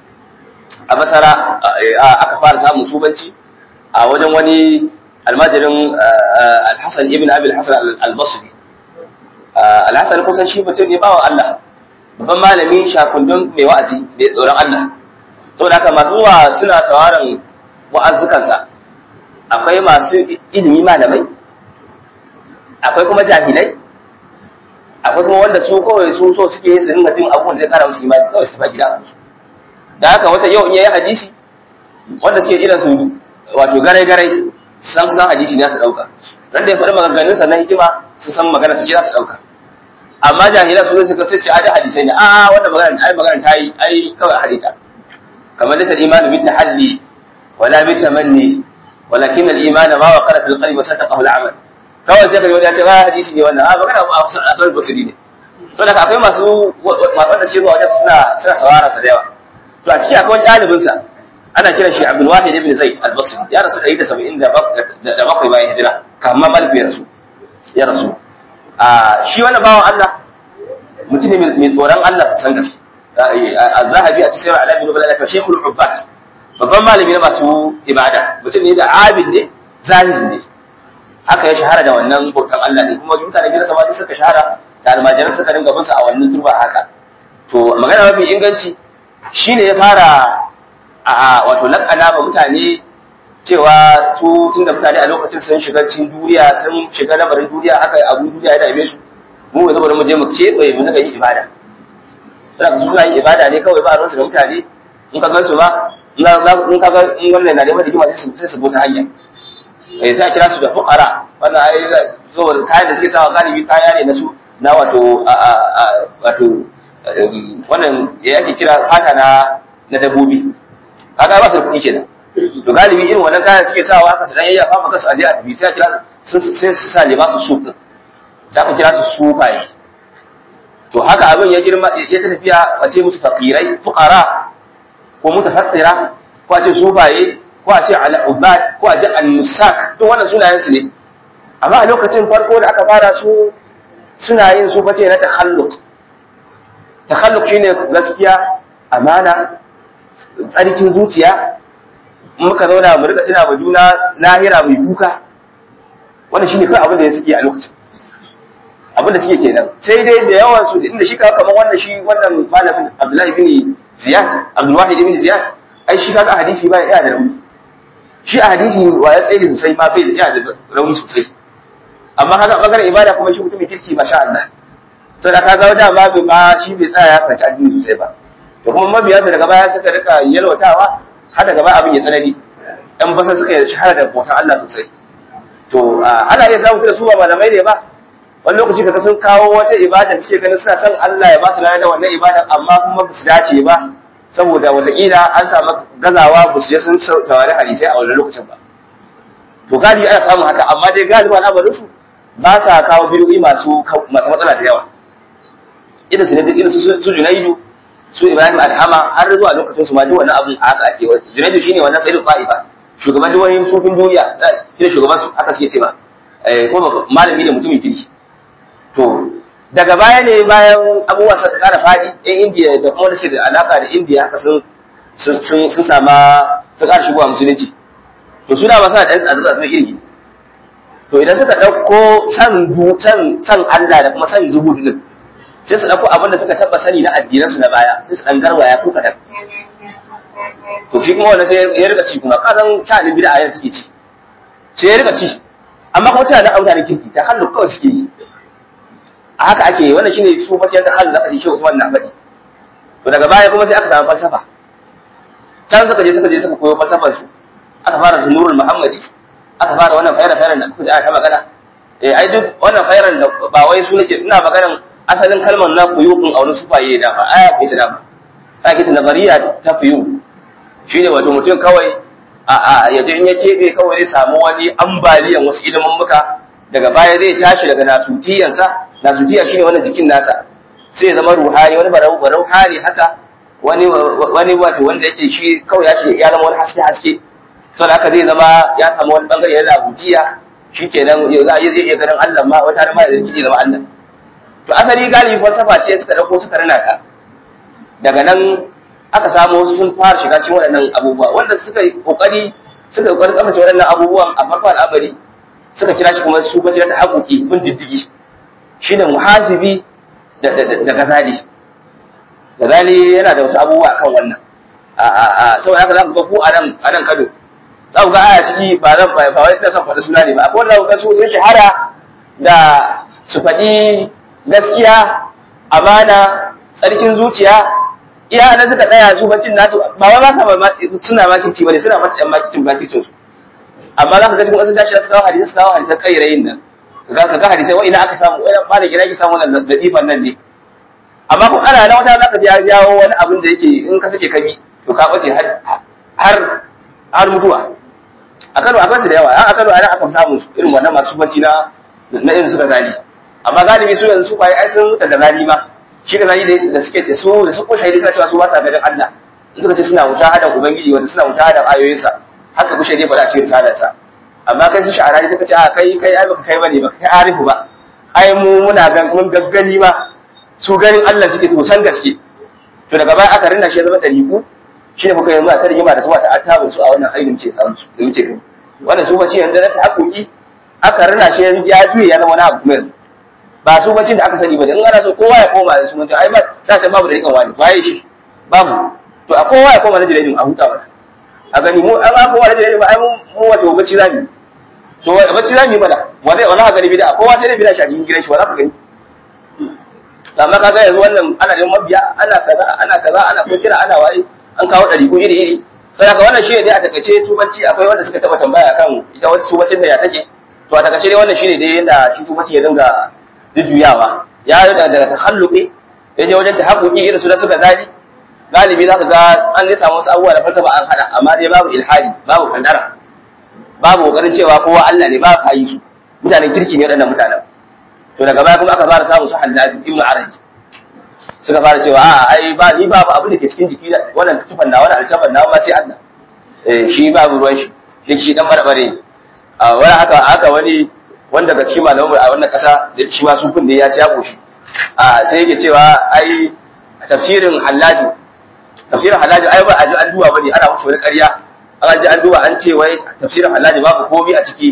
a basara aka fara samun sufanci a wajen wani almajirin alhassan ibn abil hassan al-basri alhassan kusan shi mutum ne bawa Allah babban malami shakundun mai wa'azi mai tsoron Allah saboda haka masu zuwa suna sauraron wa'azzukansa akwai masu ilimi malamai akwai kuma jahilai akwai kuma wanda su kawai su so suke yin su dinga jin abubuwan da zai kara musu imani kawai su fa gida a da haka wata yau in yayi hadisi wanda suke irin su wato garai garai san san hadisi ne su dauka dan da ya faɗi maganganun sa na hikima su san magana su ce za su dauka amma jahila su suka sai ce ada hadisai ne a wannan magana ai magana ta yi ai kawai a hadita kamar laysa al-iman bi tahalli wala bi tamanni walakin al-iman ma waqara fil qalbi wa sadaqahu al-amal kawai sai ka yi wani ya ce ba hadisi ne wannan a magana a asal basiri ne to da akwai masu wanda suke zuwa wajen suna suna sawara sa da yawa to a ciki akwai wani ɗalibin sa ana kiran shi Abdul Wahid ibn Zaid al-Basri ya rasu 177 bayan hijira kamar Malik ya rasu ya rasu a shi wannan bawan Allah mutum ne mai tsoron Allah san gaske az-Zahabi a cikin Alamin Nubala da Sheikhul Ubbat babban malami na masu ibada mutum ne da abid ne zahiri ne haka ya shahara da wannan bautan Allah ne kuma mutanen gidansa ma suka shahara da almajiran suka dinga bin sa a wannan turba haka to magana mafi inganci shine ya fara a wato lakana ba mutane cewa su tun da mutane a lokacin sun shiga cikin duniya sun shiga lamarin duniya haka abu duniya ya dame su mu yanzu bari mu je mu keɓe mu dinga yin ibada suna su suna yin ibada ne kawai ba ruwansu da mutane in ka gan su ba in ka ga in wannan na neman hikima sai su bota hanya eh sai a kira su da fuqara wannan ai so kayan da suke sawa galibi kaya ne na su na wato wato wannan ya yake kira fata na na dabbobi kaga ba su da kuɗi kenan to galibi irin wannan kayan suke sawa haka su dan yayyafa maka su aje a tafi sai a kira su sai su sa limasu su din sai aka kira su sufaye to haka abin ya girma ya ta tafiya a ce musu faqirai fuqara ko mutafakkira ko a ce sufaye ko a ce al'ubad ko a ce al-musak duk wannan sunayen su ne amma a lokacin farko da aka fara su suna yin su bace na takhalluq takhalluq shine gaskiya amana tsarkin zuciya muka zauna mu rika tuna wa juna lahira mai kuka wannan shine kai abin da suke a lokacin abin da suke kenan sai dai da yawan su inda shi kaga kamar wannan shi wannan malamin Abdullahi bin Ziyad Abdul Wahid bin Ziyad ai shi kaga hadisi ba ya da rauni shi a hadisi wa ya tsaye sosai ma bai ya da rauni sosai amma haka bangaren ibada kuma shi mutumin kirki masha Allah to da kaga da ma bai ba shi bai tsaya ya karanci addini sosai ba to kuma mabiyansa daga baya suka rika yalwatawa har daga baya abin ya tsanani dan basa suka yi shahara da bautan Allah sosai to ana iya samun da su ba malamai ne ba wani lokaci kaga sun kawo wata ibada da suke ganin suna son Allah ya ba su da wannan ibadan amma kuma ba su dace ba saboda wataƙila an samu gazawa ba su je sun saurari hadisai a wannan lokacin ba to galibi ana samun haka amma dai galibi na barin su ba sa kawo bidiyoyi masu masu matsala da yawa irin su ne duk irin su Junaidu su Ibrahim Alhama har zuwa lokacin su ma duk wannan abun haka ake Junaidu shine wannan sayyidul Fa'ifa shugaban duk wani sufin duniya shine shugaban su haka suke ce ba eh kuma malami ne mutumin kirki to daga baya ne bayan abubuwa suka kara fadi ɗan indiya da kuma wanda suke da alaka da indiya haka sun sun sun sama sun kara shigowa musulunci to suna ba sa ɗan tsatsa tsatsa iri to idan suka ɗauko san san san Allah da kuma san zuhudu din sai su ɗauko abin da suka taɓa sani na addinan su na baya sai su ɗan garwaya ko kaɗan to shi kuma wannan sai ya rika ci kuma ka san ta ne bid'a yar take ci sai ya rika ci amma kuma tana da autare kirki ta hallu kawai suke yi a haka ake wannan shine su fatiyar ta halin zaka ji shi Usman na faɗi to daga baya kuma sai aka samu falsafa can suka je suka je suka koyo falsafar su aka fara su nurul muhammadi aka fara wannan fayar fayar da kuka ji ta magana eh ai duk wannan fayar da ba wai su nake ina maganan asalin kalmar na fuyuqun a wani sufaye da ba aya ce da ba ake ta nazariya ta fuyu shine wato mutum kawai a a yaje in ya kebe kawai zai samu wani ambaliyan wasu ilimin muka daga baya zai tashi daga nasutiyansa nasutiya shine wannan jikin nasa sai ya zama ruhani wani barau barau hali haka wani wani wato wanda yake shi kawai ya shi ya zama wani haske haske saboda haka zai zama ya samu wani bangare na nasutiya shikenan yau za a iya ganin Allah ma wata har ma ya zai zama Allah to asali galibi falsafa ce suka dauko suka rana ka daga nan aka samu wasu sun fara shiga cikin waɗannan abubuwa wanda suka yi kokari suka yi kokarin tsammace waɗannan abubuwan a farko al'amari suka kira shi kuma su bace ta haƙoƙi bin diddigi shine muhasibi da da gazali gazali yana da wasu abubuwa kan wannan a a a saboda haka za ku ga ku a nan a nan Kano za ku ga aya ciki ba zan ba ba wai ina son faɗi suna ne ba akwai wanda ku ga su sun shahara da su faɗi gaskiya amana tsarkin zuciya iya nan suka tsaya su bacin nasu ba wai ba sa suna makici bane suna mata yan makicin makicin su amma za ka ga cikin wasu dashi su kawo hadisi su kawo hadisan kairayin nan ga ka ga hadisai wa ina aka samu wai ba da gina ki samu wannan ladifan nan ne amma ko ana nan wata zaka ji ya jawo wani abin da yake in ka sake kabi to ka bace har har har mutuwa a Kano akwai su da yawa a Kano ana aka samu irin wannan masu bacci na na irin suka zali amma galibi su yanzu su bai ai sun mutu da zali ma shi da zali da suke da su da su ko shahidi suna cewa su ba sa ganin Allah in suka ce suna mujahadan ubangiji wanda suna mujahadan ayoyinsa haka kushe dai faɗa cikin risalarsa amma kai su sha'ara ne suka ce a kai kai ai baka kai bane baka kai arifu ba ai mu muna gan mun gaggani ma su ganin Allah suke sosan gaske to daga baya aka rinna shi ya zama dariku shi ne kuka yanzu a ta rigima da su ta attabin su a wannan ainihin ce samu su da muke gani wannan su bace yanzu na ta haƙoƙi aka rinna shi ya juye ya zama wani abu kuma yanzu ba su bacin da aka sani ba da in ana so kowa ya koma da su mutum ai ba za ta babu da rikan wani waye shi babu to a kowa ya koma na jirajin a huta mana a gani mu an aka koma na jirajin ba ai mu wato bacci za mu to bacci za mu yi mana wani wani haka gani bida kowa sai dai bida shi a cikin gidan shi wa za ka gani amma kaga yanzu wannan ana neman mabiya ana kaza ana kaza ana ko kira ana waye an kawo ɗari ko iri iri sai haka wannan shine dai a takaice tubanci akwai wanda suka taba tambaya kan ita wasu tubacin da ya take to a takaice dai wannan shine dai yanda shi tubanci ya dinga jujjuyawa ya yi daga takhalluqi ya je wajen tahaqquqi irin su da suka zali galibi za ka ga an ne samu wasu abubuwa da falsafa an hada amma dai babu ilhadi babu kandara babu kokarin cewa kowa Allah ne ba ka yi su mutanen kirki ne waɗannan mutanen to daga baya kuma aka fara samun su Hallaj ibn Arabi suka fara cewa a ai ba ni babu abin da ke cikin jiki da wannan tufan na wannan altaban na ma sai Allah eh shi babu ruwan shi shi shi dan barbare a wani haka haka wani wanda daga cikin malamu a wannan kasa da shi ma sufin da ya ci ya koshi a sai yake cewa ai tafsirin Hallaj tafsirin Hallaj ai ba a ji an duba bane ana wuce wani ƙarya an ji an duba an ce wai tafsirin Hallaj babu komai a ciki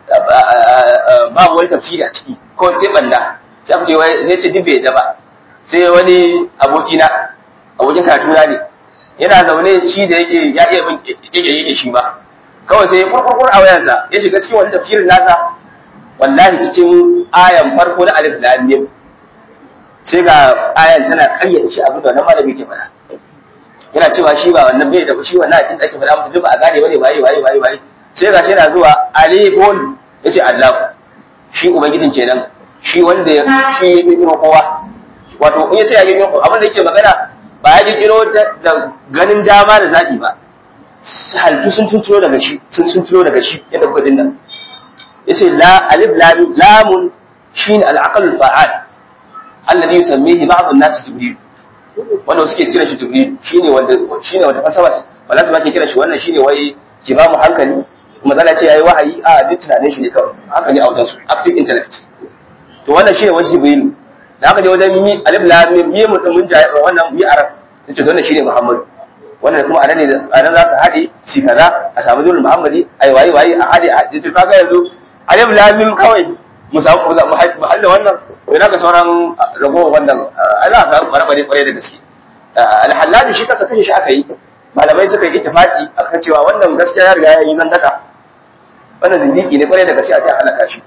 babu wani tafsiri a ciki ko sai banda sai aka ce wai sai ce dubbe da ba sai wani abokina abokin karatuna ne yana zaune shi da yake ya iya bin yake yake shi ba kawai sai kurkurkur a wayansa ya shiga cikin wani tafsirin nasa wallahi cikin ayan farko na alif lam mim sai ga ayan tana kayyade shi abin da wannan malami ke faɗa yana cewa shi ba wannan bai da shi wannan akin da ake faɗa masa duk ba a gane bane waye waye waye waye sai ga shi yana zuwa alifun yace Allah shi ubangijin kenan shi wanda shi ya kirkiro kowa wato in yace ya kirkiro abin da yake magana ba ya kirkiro da ganin dama da zaɓi ba halittu sun tunturo daga shi sun tunturo daga shi yadda kuka jin nan yace la alif lam lamun shine al-aql fa'al alladhi yusammihi ba'd an-nas jibril wanda suke kira shi jibril shine wanda shine wanda falsafa wala su ba ke kira shi wannan shine wai ki ba mu hankali kuma zana ce yayi wahayi a duk tunanin shi ne kawai hankali a wajen su active intellect to wannan shine wajen jibril da aka je wajen mi alif lam mim yi mun mun ja wannan mi arab tace wannan shine muhammad wannan kuma anan ne anan za su hade shi kaza a samu dole muhammadi ai wayi wayi a hade a to kaga yanzu alif lam mim kawai mu samu mu samu halla wannan to ina ga sauran ragowar wannan ana ga barbare kware da gaske al-hallaj shi kasa kashe shi aka yi malamai suka yi ittifaqi akan cewa wannan gaskiya ya riga ya yi zantaka wannan zindiki ne kware da gaske a ta halaka shi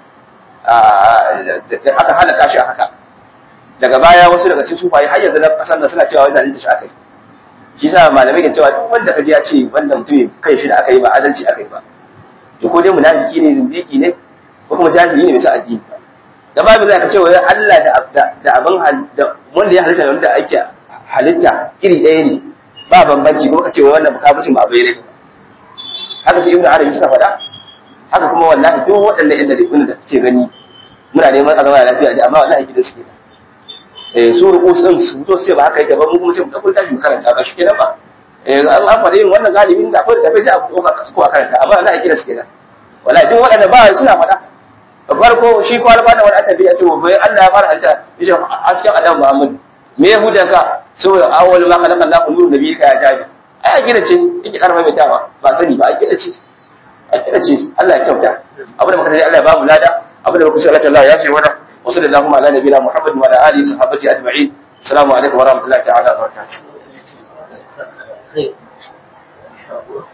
aka halaka shi a haka daga baya wasu daga cikin sufaye har yanzu na kasan da suna cewa wai zalunta shi aka yi shi sa malamai ke cewa duk wanda kaji ya ce wannan mutum kai shi da aka yi ba adalci aka yi ba to ko dai munafiki ne zindiki ne ko kuma jahili ne bisa addini da babu zai ka ce wai Allah da da abin da wanda ya halitta da wanda ake halitta iri ɗaya ne ba bambanci kuma ka ce wai wannan kafircin ba bai ne haka sai ibnu arabi suka faɗa haka kuma wallahi duk waɗannan inda da da kake gani muna neman a zama lafiya ne amma wallahi gidan su kenan eh su ruku sun su to sai ba haka yake ba mu kuma sai mu dauko tashi mu karanta ba shi kenan ba eh an an faɗa yin wannan galibin da akwai da tafi sai a ko a karanta amma wallahi gidan su kenan wallahi duk waɗanda ba suna faɗa farko shi ko alfa da wani annabi ya ce wa bai Allah ya fara halitta yace hasken Adam Muhammad me ya hujanka saboda awwal ma khalaqa Allahu nuru nabiyika ya jabi ai a gida ce yake karfa mai tawa ba sani ba a gida ce a gida ce Allah ya kyauta abu da muka dai Allah ya ba mu lada abu da muka ce Allah ya fi wada wa sallallahu ala nabiyina Muhammad wa ala alihi sahabati ajma'in assalamu alaikum wa rahmatullahi ta'ala wa barakatuh